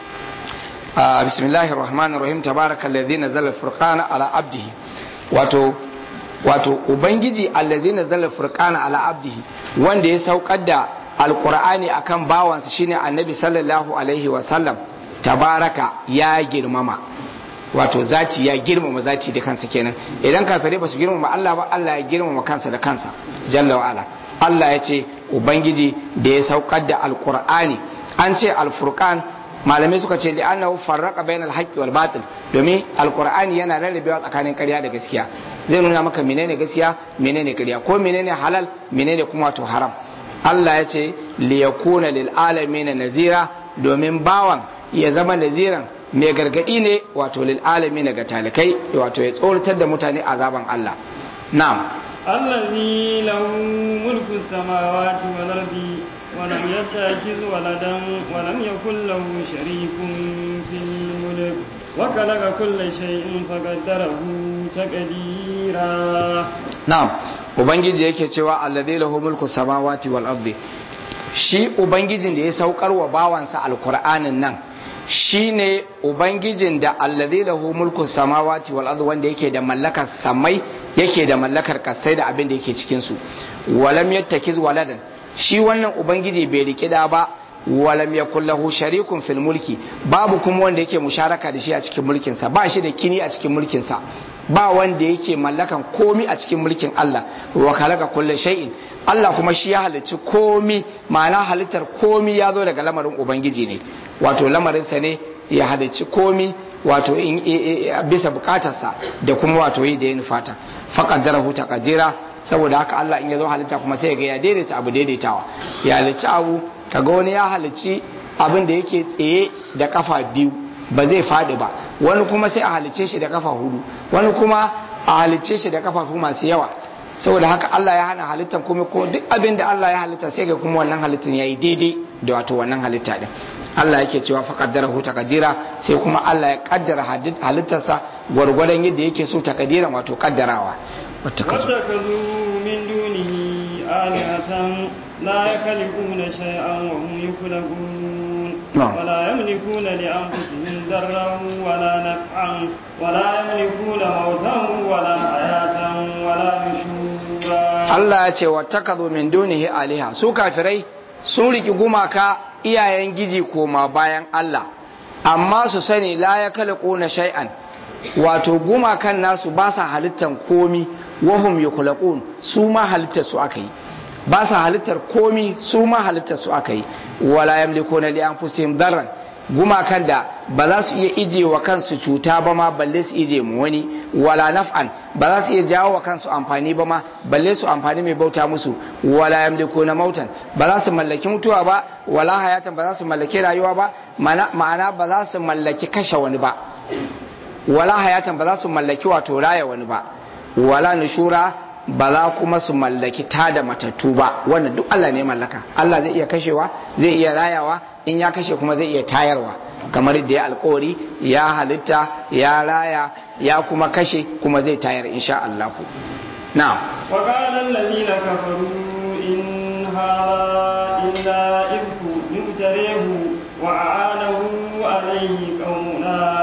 bismillahir rahmanir rahim tabarakal ladzi nazzala furqana ala abdihi wato wato ubangiji allazi nazzala furqana ala abdihi wanda ya saukar da alqur'ani akan bawansa shine annabi sallallahu alaihi wa sallam tabaraka ya girmama wato zati ya girmama zati da kansa kenan idan kafirai ba su girmama Allah ba Allah ya girmama kansa da kansa jalla wa ala Allah ya ce ubangiji da ya saukar da alqur'ani an ce alfurqan malamai suka ce li'annahu farraqa bainal haqqi wal batil domin alqur'ani yana rarrabewa tsakanin ƙarya da gaskiya zai nuna maka menene gaskiya menene ƙarya ko menene halal menene kuma to haram Allah ya ce li yakuna lil alamin nazira domin bawan ya zama naziran mai gargadi ne wato lil alamin ga talikai wato ya tsoratar da mutane azaban Allah na'am الذي له ملك السماوات والأرض ولم يتخذ ولدا ولم يكن له شريك في الملك وخلق كل شيء فقدره تقديرا na'am ubangiji yake cewa alladhi lahu mulku samawati wal ardi shi ubangijin da ya saukar wa bawansa alqur'anin nan shine ubangijin da alladhi lahu mulku samawati wal ardi wanda yake da mallakar samai yake da mallakar kasai da abin da yake cikin su walam yattakiz waladan shi wannan ubangiji bai riki da ba walam yakul lahu sharikun fil mulki babu kuma wanda yake musharaka da shi a cikin mulkin sa ba shi da kini a cikin mulkin sa ba wanda yake mallakan komi a cikin mulkin Allah wa khalaqa kulli shay'in Allah kuma shi ya halicci komi ma'ana halittar komi ya zo daga lamarin ubangiji ne wato lamarin sa ne ya halicci komi wato in bisa bukatarsa da kuma wato yi da yin fata faqaddarahu taqdira saboda haka Allah in ya zo halitta kuma sai ga ya daidaita abu daidaitawa ya halicci abu kaga wani ya halicci abin da yake tsaye da kafa biyu ba zai faɗi ba wani kuma sai a halicce shi da kafa hudu wani kuma a halicce shi da kafafu masu yawa saboda haka Allah ya hana halittar kuma ko duk abin da Allah ya halitta sai ga kuma wannan halittar yayi daidai da wato wannan halitta din Allah yake cewa fa qaddara hu taqdira sai kuma Allah ya kaddara halittarsa gwargwadon yadda yake so taqdiran wato kaddarawa واتخذوا من دونه آلهة لا يخلقون شيئا وهم يخلقون نعم. ولا يملكون لأنفسهم ضرا ولا نفعا ولا يملكون موتا ولا حياة ولا نشورا Allah ya ce wattakazu min dunihi aliha su kafirai sun riki gumaka iyayen giji koma bayan Allah amma su sani la ya na shay'an wato gumakan nasu ba sa halittar komi wahum yukulaqun su ma halittar su aka yi ba sa halittar komi su ma halittar su aka yi wala yamlikuna li anfusihim darran gumakan da ba za su iya ije wa kansu cuta ba ma balle su ije mu wani wala naf'an ba za su iya jawo wa kansu amfani ba ma balle su amfani mai bauta musu wala yamliku na mautan ba za su mallaki mutuwa ba wala hayatan ba za su mallaki rayuwa ba Mana- ma'ana ba za su mallaki kashe wani ba wala hayatan ba za su mallaki wato raya wani ba wala nushura ba za kuma su mallaki tada matattu ba wannan duk Allah ne mallaka Allah zai iya kashewa zai iya rayawa in ya kashe kuma zai iya tayarwa kamar da ya alkawari ya halitta ya raya ya kuma kashe kuma zai tayar insha Allah ku na'am وقال الذين كفروا إن هذا إلا إفك مفتريه وأعانه عليه قوم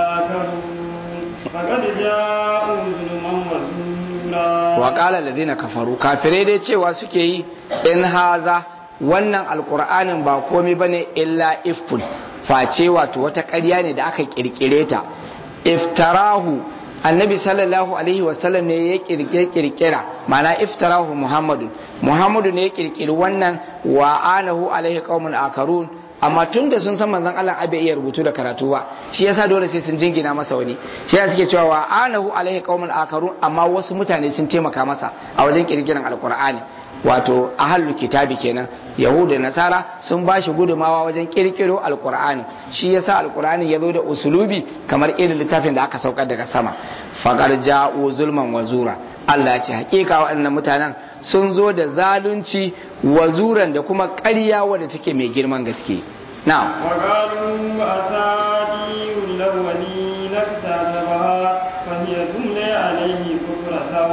آخرون فقد جاءوا ظلما وزورا wa qala alladhina kafaru kafirai dai cewa suke yi in haza wannan alqur'anin ba komai bane illa ifkun face wato wata ƙarya ne da aka kirkire ta iftarahu annabi sallallahu alaihi wasallam ne ya kirkire kirkira ma'ana iftarahu muhammadu muhammadu ne ya kirkiri wannan wa anahu alaihi qaumun akarun amma tun da sun san manzon Allah abe iya rubutu da karatu ba shi yasa dole sai sun jingina masa wani shi yasa suke cewa wa anahu alaihi qaumun akarun amma wasu mutane sun taimaka masa a wajen kirkiran alqur'ani wato ahlul kitabi kenan yahuda da nasara sun ba shi gudumawa wajen kirkiro alqur'ani shi yasa alqur'ani ya zo da usulubi kamar irin littafin da aka saukar daga sama faqad ja'u zulman wa zura Allah ya ce hakika waɗannan mutanen sun zo da zalunci wazuran da kuma ƙarya wadda take mai girman gaske na'am وقالوا أساطير الأولين اكتتبها فهي تملي عليه بكرة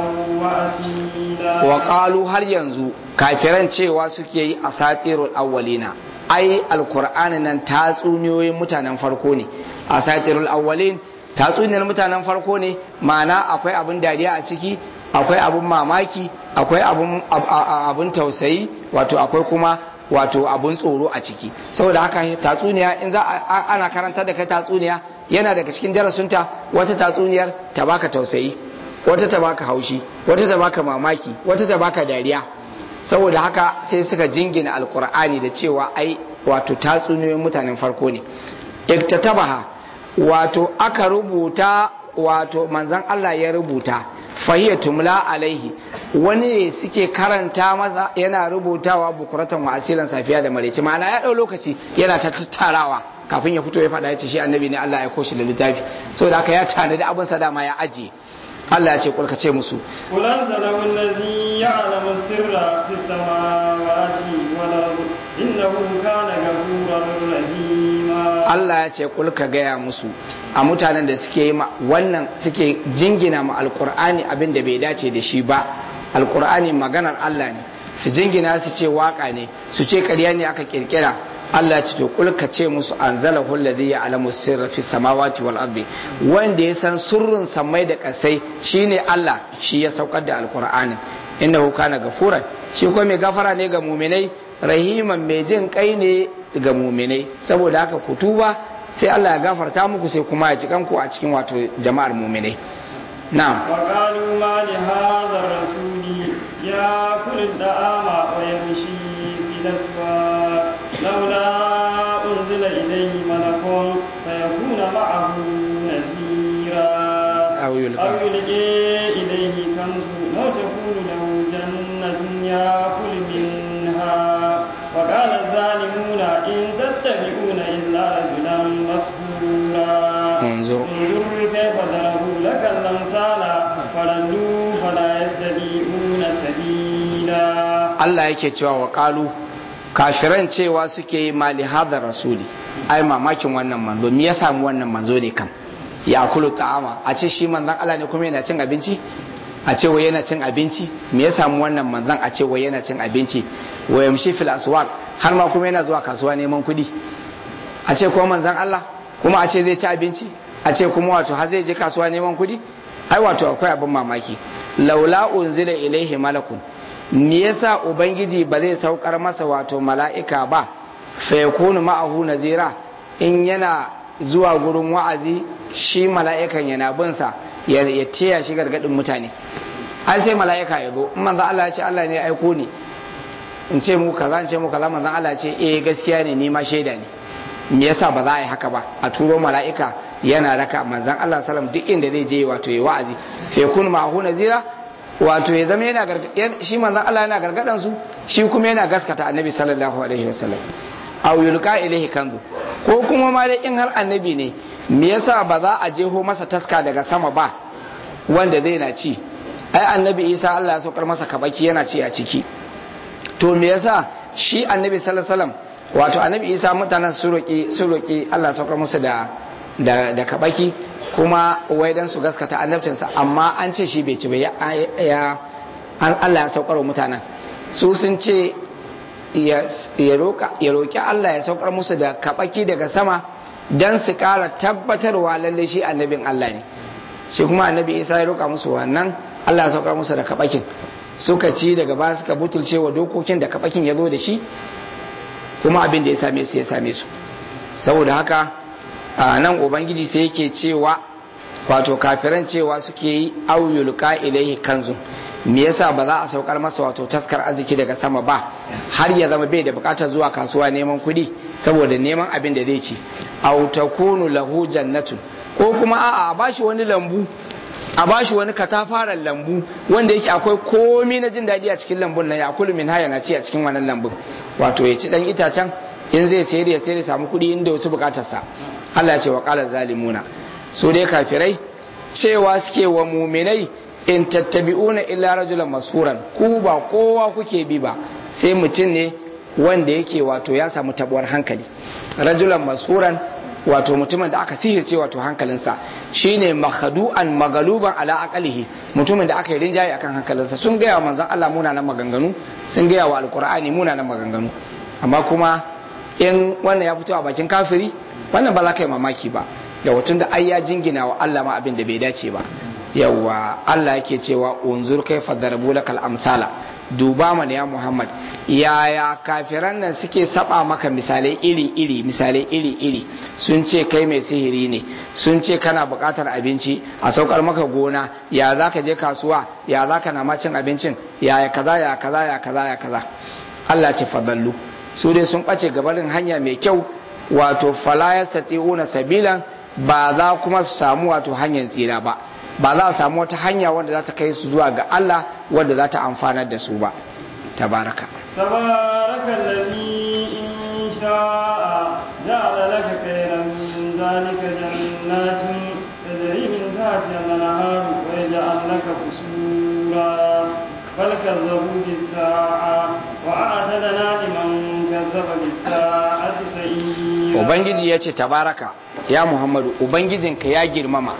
وأصيلا wa qalu har yanzu kafiran cewa suke yi asatirul awwalina ai alqur'ani nan tatsuniyoyin mutanen farko ne asatirul awwalin tatsuniyar mutanen farko ne ma'ana akwai abin dariya a ciki akwai abin mamaki akwai abin abin tausayi wato akwai kuma wato abun tsoro a ciki saboda haka tatsuniya in za a ana karanta da kai tatsuniya yana daga cikin darasunta wata tatsuniyar ta baka tausayi wata ta baka haushi wata ta baka mamaki wata ta baka dariya saboda haka sai suka jingina alkur'ani da cewa ai wato tatsuniyoyin mutanen farko ne iktatabaha wato aka rubuta wato manzon Allah ya rubuta fahiyya tumla alaihi wani ne suke karanta masa yana rubutawa bukuratan wa asilan safiya da maraice ma'ana ya ɗau lokaci yana ta tattarawa kafin ya fito ya faɗa ya ce shi annabi ne Allah ya koshi da littafi saboda haka ya tanadi abin sa dama ya ajiye Allah ya ce kulka ce musu قل أنزله الذي يعلم السر في السماوات والأرض إنه كان غفورا رحيما Allah ya ce kulka gaya musu a mutanen da suke yi ma wannan suke jingina ma alkur'ani abin da bai dace da shi ba alkur'ani maganar Allah ne su jingina su ce waka ne su ce ƙarya ne aka kirkira Allah ya ce to kulka ce musu anzalahu alladhi ya'lamu sirra fi samawati wal ardi wanda ya san sirrin samai da kasai shine Allah shi ya saukar da alkur'ani innahu kana gafuran shi ko mai gafara ne ga muminai rahiman mai jin kai ne ga muminai saboda haka ku tuba sai Allah ya gafarta muku sai kuma ya ci kanku a cikin wato jama'ar muminai na'am وقالوا ما لهذا الرسول يأكل الطعام ويمشي في الأسواق لولا أنزل إليه ملك فيكون معه نذيرا أو يلقى. أو يلقي إليه كنز أو تكون له جنة يأكل منها وقال الظالمون إن تتبعون إلا رجلا مسحورا انظر انظر كيف ضربوا لك الأمثال فردوا فلا يستطيعون سبيلا Allah yake cewa wa qalu kafiran cewa suke yi mali hadar rasuli ai mamakin wannan manzo me ya samu wannan manzo ne kam ya kulu ta'ama a ce shi manzon Allah ne kuma yana cin abinci a ce wai yana cin abinci me ya samu wannan manzon a ce wai yana cin abinci wa yamshi fil aswaq har ma kuma yana zuwa kasuwa neman kuɗi a ce kuma manzan Allah kuma a ce zai ci abinci a ce kuma wato har zai je kasuwa neman kuɗi ai wato akwai abin mamaki laula unzila ilaihi malakun me yasa ubangiji ba zai saukar masa wato mala'ika ba fa yakunu ma'ahu nazira in yana zuwa gurin wa'azi shi mala'ikan yana bin sa ya taya shi gargadin mutane an sai mala'ika ya zo in manzan Allah ya ce Allah ne ya aiko ni in ce mu kaza in ce mu kaza manzan Allah ya ce eh gaskiya ne ni ma shaida ne me yasa ba za a yi haka ba a turo mala'ika yana raka manzan Allah salam duk inda zai je wato ya wa'azi fa yakun ma'ahu nazira wato ya zama yana shi manzan Allah yana gargadan su shi kuma yana gaskata annabi sallallahu alaihi wasallam aw yulqa ilaihi kanzu ko kuma ma dai in har annabi ne me yasa ba za a jeho masa taska daga sama ba wanda zai na ci ai annabi Isa Allah ya saukar masa kabaki yana ci a ciki to me yasa shi annabi sallallahu alaihi wasallam wato annabi isa mutanen su roƙi su roƙi Allah saukar musu da da da kabaki kuma wai dan su gaskata annabcinsa amma an ce shi bai ci ba ya an Allah ya saukar wa mutanen su sun ce ya roƙa ya roƙi Allah ya saukar musu da kabaki daga sama dan su ƙara tabbatarwa lalle shi annabin Allah ne shi kuma annabi isa ya roƙa musu wannan Allah ya saukar musu da kabakin suka ci daga ba suka butulce wa dokokin da kabakin ya zo da shi kuma abin da ya same su ya same su saboda haka nan ubangiji sai yake cewa wato kafiran cewa suke yi auyulka ilaihi kanzu me yasa ba za a saukar masa wato taskar arziki daga sama ba har ya zama bai da bukatar zuwa kasuwa neman kuɗi saboda neman abin da zai ci aw takunu lahu jannatun ko kuma a'a a bashi wani lambu a bashi wani katafaren lambu wanda yake akwai komi na jin daɗi a cikin lambun nan ya kulu min haya na ci a cikin wannan lambun wato ya ci dan itacen in zai sayar ya sayar ya samu kuɗi inda wasu bukatarsa Allah ya ce wa qala zalimuna su dai kafirai cewa suke wa muminai in tattabi'una illa rajulan mashuran ku ba kowa kuke bi ba sai mutum ne wanda yake wato ya samu tabuwar hankali rajulan mashuran wato mutumin da aka sihirce wato hankalinsa shine makhadu'an magaluban ala aqalihi mutumin da aka yi rinjaye akan hankalinsa sun gaya wa manzon Allah munanan maganganu sun gaya wa alqur'ani munanan maganganu amma kuma in wannan ya fito a bakin kafiri wannan ba za ka yi mamaki ba da wutun da ai ya jingina wa Allah ma abin da bai dace ba yawa Allah yake cewa unzur kaifa darabu lakal amsala duba mana ya Muhammad yaya kafiran nan suke saba maka misalai iri-iri misalai iri-iri sun ce kai mai sihiri ne sun ce kana buƙatar abinci a saukar maka gona ya za ka je kasuwa ya za ka nama cin abincin ya kaza ya kaza ya kaza ya kaza Allah ce fadallu su dai sun ɓace gabarin hanya mai kyau wato fala yastati'una sabilan ba za kuma su samu wato hanyar tsira ba ba za a samu wata hanya wanda za ta kai su zuwa ga Allah wanda za ta amfanar da su ba tabaraka تبارك الذي إن شاء جعل لك خيرا من ذلك جنات تجري من تحتها الأنهار ويجعل لك قصورا بل كذبوا بالساعة وأعتدنا لمن كذب بالساعة سعيرا Ubangiji ya ce tabaraka ya Muhammadu Ubangijinka ya girmama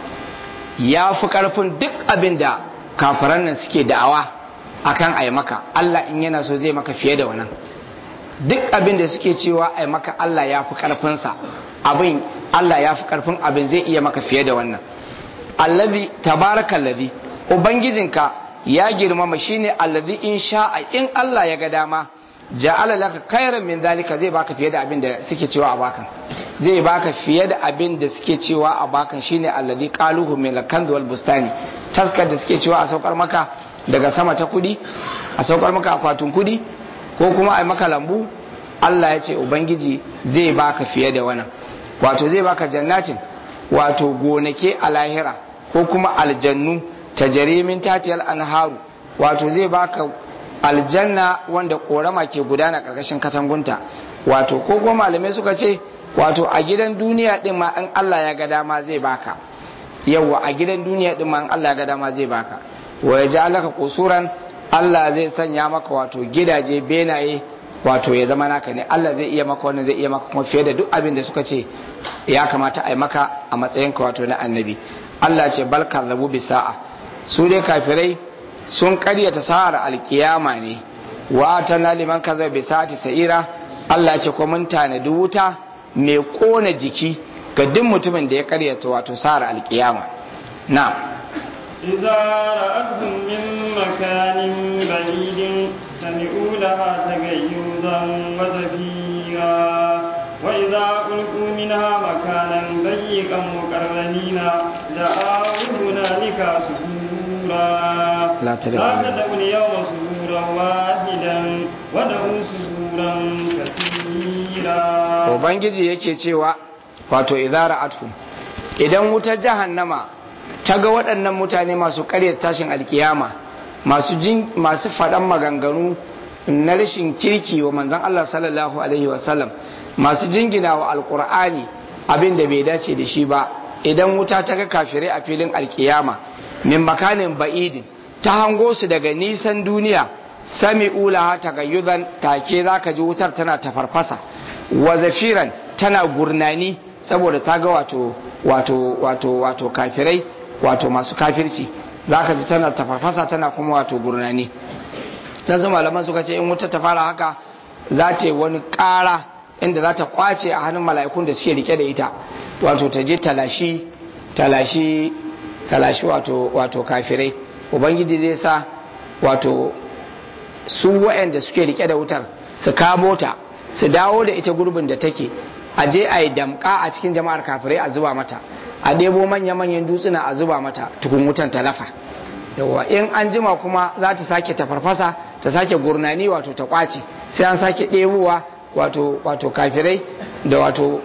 ya fi ƙarfin duk abin da kafiran nan suke da'awa akan ai maka Allah in yana so zai maka fiye da wannan duk abin da suke cewa ai maka Allah ya fi ƙarfinsa abin Allah ya fi ƙarfin abin zai iya maka fiye da wannan allazi tabaraka allazi ubangijinka ya girmama shine allazi in sha'a in Allah ya ga dama ja'ala laka khairan min zalika zai baka fiye da abin da suke cewa a bakan zai baka fiye da abin da suke cewa a bakan shine allazi qaluhu min al-kanz wal bustani taskar da suke cewa a saukar maka daga sama ta kudi a saukar maka akwatin kudi ko kuma a maka lambu Allah ya ce ubangiji zai baka fiye da wannan wato zai baka jannatin wato gonake a lahira ko kuma aljannu tajarimin tatiyal anharu wato zai baka aljanna wanda korama ke gudana karkashin katangunta wato ko kuma malamai suka ce wato a gidan duniya din ma in Allah ya ga dama zai baka yawa a gidan duniya din ma in Allah ya ga dama zai baka wa yaj'alaka qusuran Allah zai sanya maka wato gidaje benaye wato ya zama naka ne Allah zai iya maka wannan zai iya maka kuma fiye da duk abin da suka ce ya kamata a yi maka a matsayinka wato na annabi Allah ce bal kazzabu bi sa'a su dai kafirai sun karyata sa'ar alkiyama ne wa atana liman kazzaba bi sa'ati sa'ira Allah ce ko mun tanadi wuta mai kona jiki ga duk mutumin da ya karyata wato sa'ar alkiyama na إذا رأتهم من مكان بعيد سمعوا لها تغيظا وزفيرا وإذا ألقوا منها مكانا ضيقا مقرنين دعوا هنالك سبورا لا تدعوا تدعوا اليوم سبورا واحدا ودعوا سبورا كثيرا ubangiji yake cewa wato idara athu idan wutar jahannama ta ga waɗannan mutane masu ƙaryar tashin alkiyama masu jin masu faɗan maganganu na rashin kirki wa manzon Allah sallallahu alaihi wasallam masu jingina wa alkur'ani abin da bai dace da shi ba idan wuta ta ga kafirai a filin alkiyama min makanin ba'idin ta hango su daga nisan duniya sami ulaha tagayyuzan take zaka ji wutar tana tafarfasa wa zafiran tana gurnani saboda ta ga wato wato wato wato kafirai wato masu kafirci zaka ji tana tafarfasa tana kuma wato gurnani dan su malaman suka ce in wuta ta fara haka za ta yi wani ƙara inda za ta kwace a hannun mala'ikun da suke rike da ita wato ta je talashi talashi talashi wato wato kafirai ubangiji zai sa wato su waɗanda suke rike da wutar su kamo ta su dawo da ita gurbin da take a je a yi damka a cikin jama'ar kafirai a zuba mata a ɗebo manya-manyan dutsuna a zuba mata tukun wutan talafa yawa in an jima kuma za ta sake ta farfasa ta sake gurnani wato ta kwace sai an sake ɗebowa wato wato kafirai da wato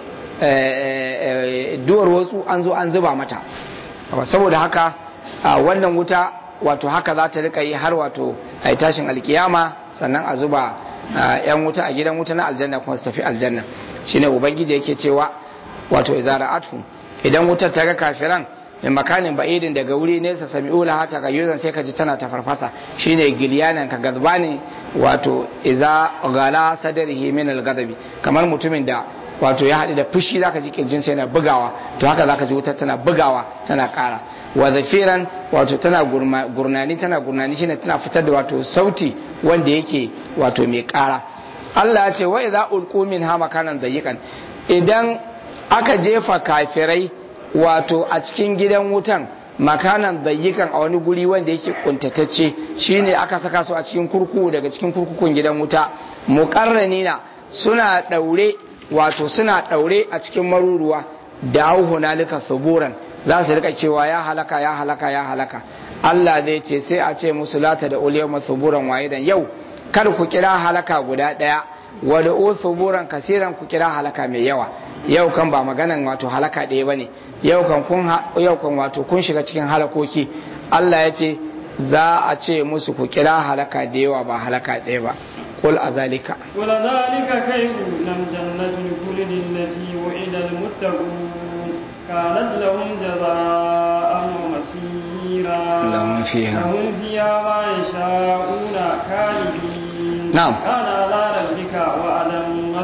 duwar wasu an zo an zuba mata saboda haka wannan wuta wato haka za ta rika yi har wato a tashin alkiyama sannan a zuba yan wuta a gidan wuta na aljanna kuma su tafi aljanna shine ubangiji yake cewa wato izara athu idan wutar ta ga kafiran min makanin ba'idin daga wuri nesa sami'u laha ta gayyuzan sai ka ji tana ta farfasa shine gilyanan ka gazbani wato iza gala sadarihi min al-ghadabi kamar mutumin da wato ya haɗu da fushi zaka ji kirjin sai yana bugawa to haka zaka ji wutar tana bugawa tana ƙara wa zafiran wato tana gurnani tana gurnani shine tana fitar da wato sauti wanda yake wato mai ƙara Allah ya ce wa idza ulqu min ha makanan dayiqan idan aka jefa kafirai wato a cikin gidan wutan makanan dayikan a wani guri wanda yake kuntatacce shine aka saka su a cikin kurkuku daga cikin kurkukun gidan wuta muqarranina suna daure wato suna daure a cikin maruruwa da hunalika suburan za su rika cewa ya halaka ya halaka ya halaka Allah zai ce sai a ce musu lata da uliyama suburan wahidan yau kar ku kira halaka guda daya wa da suburan kasiran ku kira halaka mai yawa yau kan ba maganan wato halaka ɗaya bane yau kan kun yau kan wato kun shiga cikin halakoki Allah ya ce za a ce musu ku kira halaka da yawa ba halaka ɗaya ba qul azalika قل ذلك خير لم جنة الخلد التي وعد المتقون كانت لهم جزاء ومسيرا لهم فيها لهم فيها ما يشاءون خالدين نعم. كان على ربك وعدا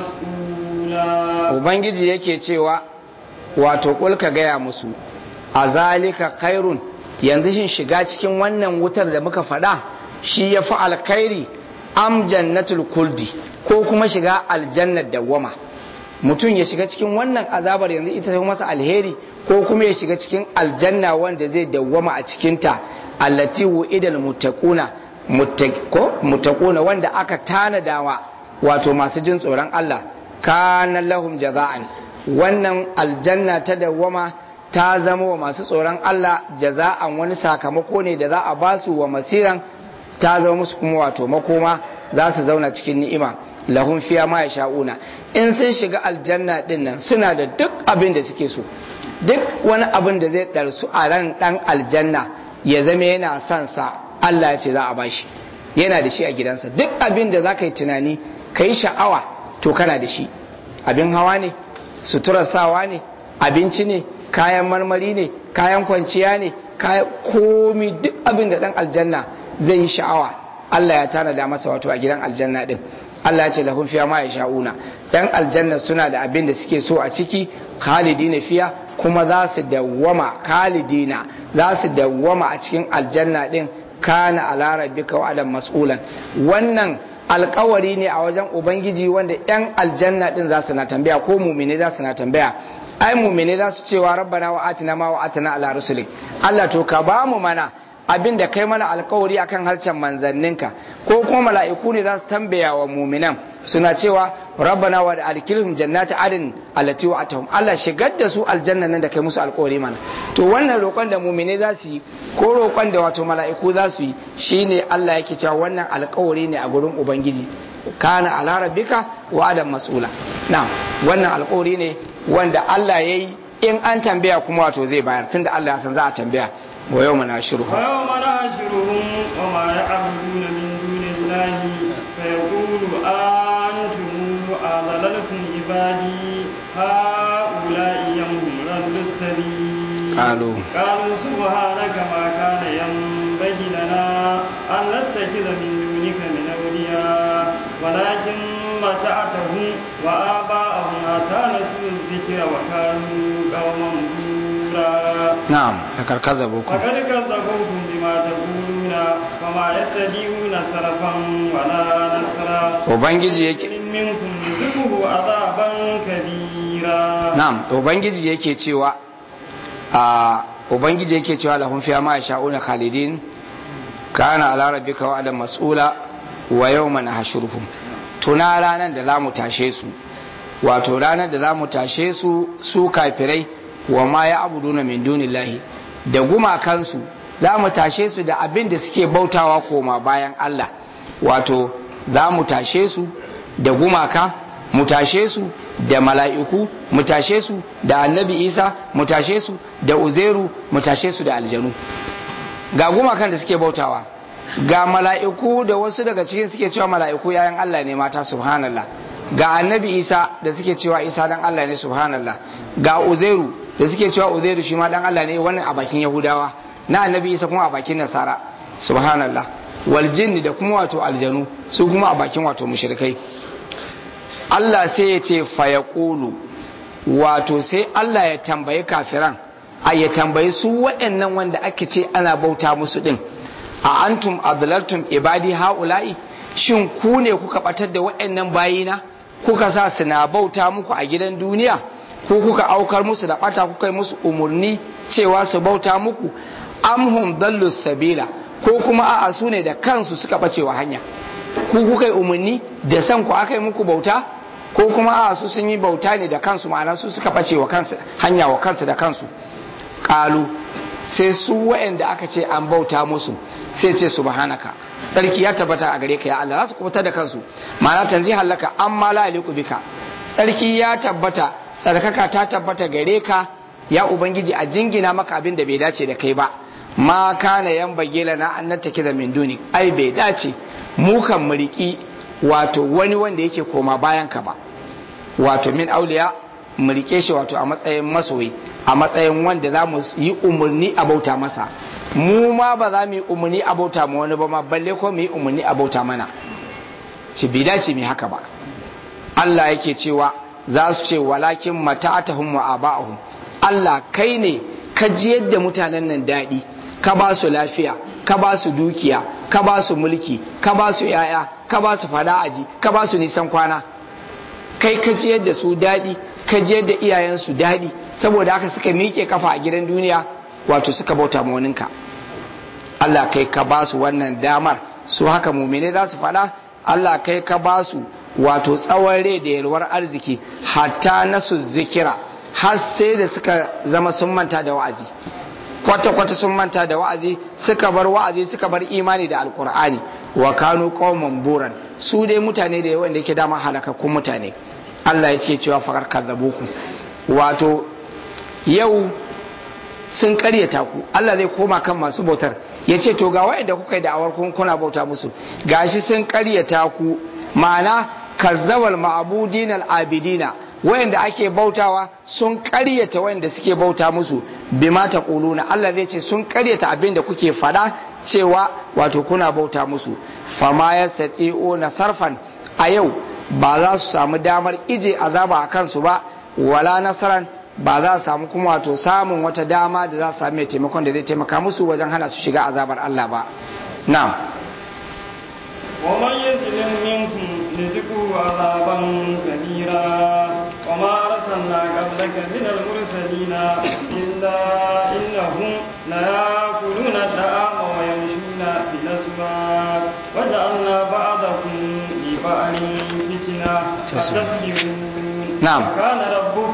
مسؤولا ubangiji yake cewa wato kul ka gaya musu a zalika khairun yanzu shin shiga cikin wannan wutar da muka faɗa shi ya fi alkhairi am jannatul kuldi ko kuma shiga aljannar dawwama mutum ya shiga cikin wannan azabar yanzu ita ta masa alheri ko kuma ya shiga cikin aljanna wanda zai dawwama a cikinta allati wu'idal muttaquna ko muttaquna wanda aka tanadawa wato masu jin tsoron Allah kana lahum jaza'an wannan aljanna ta dawwama ta zama wa masu tsoron Allah jaza'an wani sakamako ne da za a basu wa masiran ta zama musu kuma wato makoma za su zauna cikin ni'ima lahum fiya ma yasha'una in sun shiga aljanna din nan suna da duk abin da suke so duk wani abin da zai ɗarsu a ran ɗan aljanna ya zama yana son sa Allah ya ce za a bashi yana da shi a gidansa duk abin da za ka yi tunani ka yi sha'awa to kana da shi abin hawa ne suturar sawa ne abinci ne kayan marmari ne kayan kwanciya ne kayan komi duk abin da ɗan aljanna zai yi sha'awa Allah ya tanada masa wato a gidan aljanna din Allah ya ce lahum fiya ma yasha'una yan aljanna suna da abin da suke so a ciki khalidina fiya kuma za su dawwama khalidina za su dawwama a cikin aljanna din kana ala rabbika wa adam mas'ulan wannan alkawari ne a wajen ubangiji wanda yan aljanna din za su na tambaya ko mumine za su na tambaya ai mumine za su cewa rabbana wa atina ma wa atina ala rusulik Allah to ka ba mu mana abin da kai mana alkawari akan harshen manzanninka ko kuma mala'iku ne za su tambaya wa muminan suna cewa rabbana wa adkhilhum jannati adin allati wa'atahum Allah shigar da su aljanna nan da kai musu alkawari mana to wannan roƙon da mumine za su yi ko roƙon da wato mala'iku za su yi shine Allah yake cewa wannan alkawari ne a gurin ubangiji kana ala rabbika wa adam mas'ula na'am wannan alkawari ne wanda Allah yayi in an tambaya kuma wato zai bayar tunda Allah ya san za a tambaya wa yau mana shiru ويوم نحشرهم وما يعبدون من دون الله فيقول أنتم أضللتم عبادي هؤلاء يوم ردوا السبيل قالوا قالوا سبحانك ما كان ينبغي لنا أن نتخذ من دونك من أولياء ولكن متعتهم وآباءهم حتى نسوا الذكر وكانوا قوما بورا na'am kakar kazabuku فقد كذبوكم بما تقولون وما يتبعون سلفا ولا نصرا ubangiji yake إن منكم ذقه عذابا كبيرا na'am ubangiji yake cewa a ubangiji yake cewa lahum fiha ma yasha'una khalidin kana ala rabbika wa'dan mas'ula wa yawma nahshuruhum tuna ranar da zamu tashe su wato ranar da zamu tashe su su kafirai wa ma ya abuduna min dunillahi da gumakansu za mu tashe su da abin da suke bautawa koma bayan Allah wato za mu tashe su da gumaka mu tashe su da mala'iku mu tashe su da annabi isa mu tashe su da uzeru mu tashe su da aljanu ga gumakan da suke bautawa ga mala'iku da wasu daga cikin suke cewa mala'iku yayan Allah ne mata subhanallah ga annabi isa da suke cewa isa dan Allah ne subhanallah ga uzairu da suke cewa uzairu shi ma dan Allah ne wannan a bakin yahudawa na annabi isa kuma a bakin nasara subhanallah wal jinni da kuma wato aljanu su kuma a bakin wato mushrikai Allah sai ya ce fayaqulu wato sai Allah ya tambayi kafiran a ya tambayi su waɗannan wanda ake ce ana bauta musu din a antum adlaltum ibadi haula'i shin ku ne kuka batar da waɗannan bayina kuka sa suna bauta muku a gidan duniya ko kuka aukar musu da bata kuka yi musu umarni cewa su bauta muku amhum dallus sabila ko kuma a'a su ne da kansu suka bace wa hanya ku kuka yi umarni da san ku aka yi muku bauta ko kuma a'a su sun yi bauta ne da kansu ma'ana su suka bace wa kansu hanya wa kansu da kansu kalu sai su waɗanda aka ce an bauta musu sai ce subhanaka sarki ya tabbata a gare ka ya Allah za su kubutar da kansu ma'ana tanzi halaka amma la yaliqu bika sarki ya tabbata tsarkaka ta tabbata gare ka ya ubangiji a jingina maka abin da bai dace da kai ba ma kana yan bagela na an nattaki da min duni ai bai dace mu kan mu riki wato wani wanda yake koma bayan ka ba wato min auliya mu rike shi wato a matsayin masoyi a matsayin wanda za mu yi umarni a bauta masa mu ma ba za mu yi umarni a bauta ma wani ba ma balle ko mu yi umarni a bauta mana ci bai dace mu haka ba Allah yake cewa za su ce walakin mata'atahum wa aba'ahum Allah kai ne ka ji yadda mutanen nan daɗi ka ba su lafiya ka ba su dukiya ka ba su mulki ka ba su yaya ka ba su fada aji ka ba su nisan kwana kai ka ji yadda su daɗi ka ji yadda iyayensu daɗi saboda haka suka miƙe kafa a gidan duniya wato suka bauta ma waninka Allah kai ka ba su wannan damar su haka mumine za su faɗa Allah kai ka ba su wato tsawon rai da yalwar arziki hatta nasu zikira har sai da suka zama sun manta da wa'azi kwata-kwata sun manta da wa'azi suka bar wa'azi suka bar imani da alkur'ani wa kanu qauman buran su dai mutane da yawan da yake dama halakakkun mutane Allah ya ce cewa fakar kazzabuku wato yau sun karyata ku Allah zai koma kan masu bautar ya ce to ga wa'anda kuka yi da'awar kuna bauta musu gashi sun karyata ku ma'ana kazzawal ma'abudin al'abidina wayanda ake bautawa sun karyata wayanda suke bauta musu bima taquluna Allah zai ce sun karyata abin da kuke fada cewa wato kuna bauta musu fama yastati'una sarfan a yau ba za su samu damar ije azaba a kansu ba wala nasaran ba za su samu kuma wato samun wata dama da za su sami taimakon da zai taimaka musu wajen hana su shiga azabar Allah ba na'am ومن يظلم منكم لذقوا عذابا كبيرا وما أرسلنا قبلك من المرسلين إلا إنهم ليأكلون الطعام ويمشون في الأسواق وجعلنا بعضكم لبعض فتنة أتصبرون نعم. وكان ربك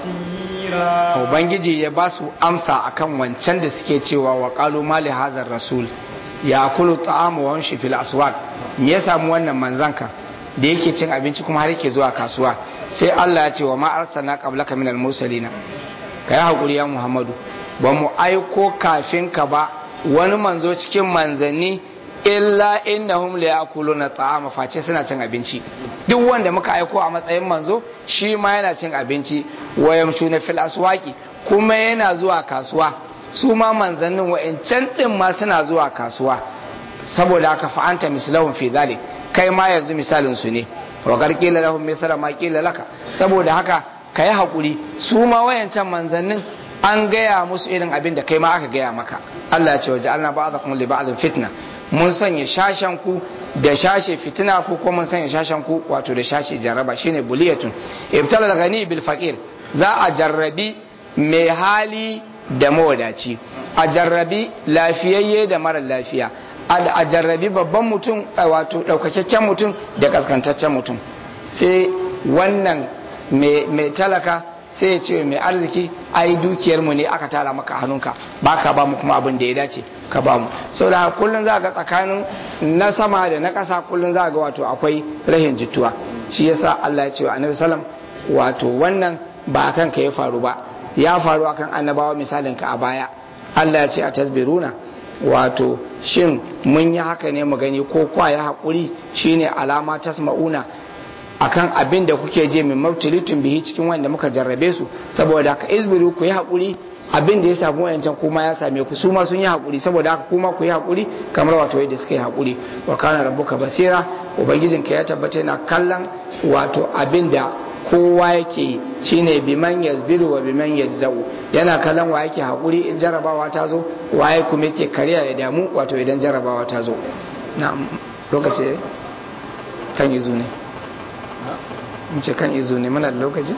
بصيرا ubangiji ya ba su amsa akan wancan da suke cewa wa qalu mali hazar rasul ya kulu ta'amu wa yamshi fil aswaq me ya samu wannan manzanka da yake cin abinci kuma har yake zuwa kasuwa sai Allah ya ce wa ma arsalna qablaka minal mursalina kai hakuri ya Muhammadu ba mu aiko kafin ka ba wani manzo cikin manzanni illa innahum la yakuluna ta'ama face suna cin abinci duk wanda muka aiko a matsayin manzo shi ma yana cin abinci wa yamshuna fil aswaqi kuma yana zuwa kasuwa su ma manzannin wa'ancan din ma suna zuwa kasuwa saboda haka fa anta mislahum fi dhalik kai ma yanzu misalin su ne wa qarqila lahum mithla ma qila laka saboda haka kai hakuri su ma wayancan manzannin an gaya musu irin abin da kai ma aka gaya maka Allah ya ce waje Allah ba'dakum li ba'dhin fitna mun sanya shashen ku da shashe fitina ku ko mun sanya shashen ku wato da shashe jarraba shine buliyatun ibtala al-ghani bil faqir za a jarrabi mai hali da mawadaci a jarrabi lafiyayye da mara lafiya a jarrabi babban mutum wato ɗaukakakken mutum da kaskantaccen mutum sai wannan mai talaka sai ya ce mai arziki ai dukiyarmu ne aka tara maka hannunka ba ka ba mu kuma abin da ya dace ka ba mu sau da kullum za ga tsakanin na sama da na ƙasa kullum za ga wato akwai rahin jituwa shi yasa Allah ya ce wa annabi sallam wato wannan ba kan ka ya faru ba ya faru akan annabawa misalin ka a baya Allah ya ce a tasbiruna wato shin mun yi haka ne mu gani ko kwa ya haƙuri shine alama tasma'una akan abin da kuke je min mabtulitun bihi cikin wanda muka jarrabe su saboda ka izbiru ku yi haƙuri abin da ya samu wayancan kuma ya same ku su ma sun yi haƙuri saboda haka kuma ku yi haƙuri kamar wato yadda suka yi haƙuri wa kana rabbuka basira ubangijinka ya tabbata yana kallon wato abin da kowa yake yi shine biman yazbiru wa biman yazzau yana kallon wa yake haƙuri in jarabawa ta zo waye kuma yake kariya ya damu wato idan jarabawa ta zo na lokaci kan izu ne in ce kan izu ne muna da lokaci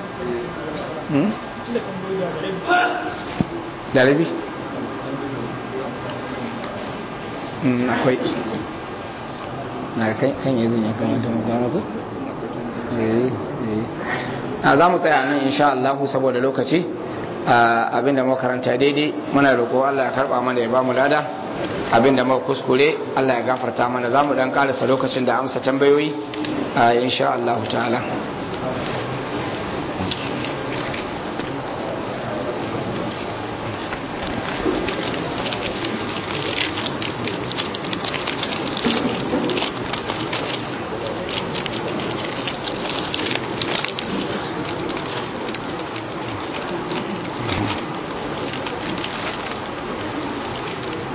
da rabi akwai na kan izu ne kamata mu kwana ku a za mu tsaya nan insha Allah saboda lokaci abinda muka karanta daidai muna roƙo Allah ya karba mana ya ba mu lada abinda muka kuskure Allah ya gafarta mana za mu dan karasa lokacin da amsa tambayoyi insha Allah ta'ala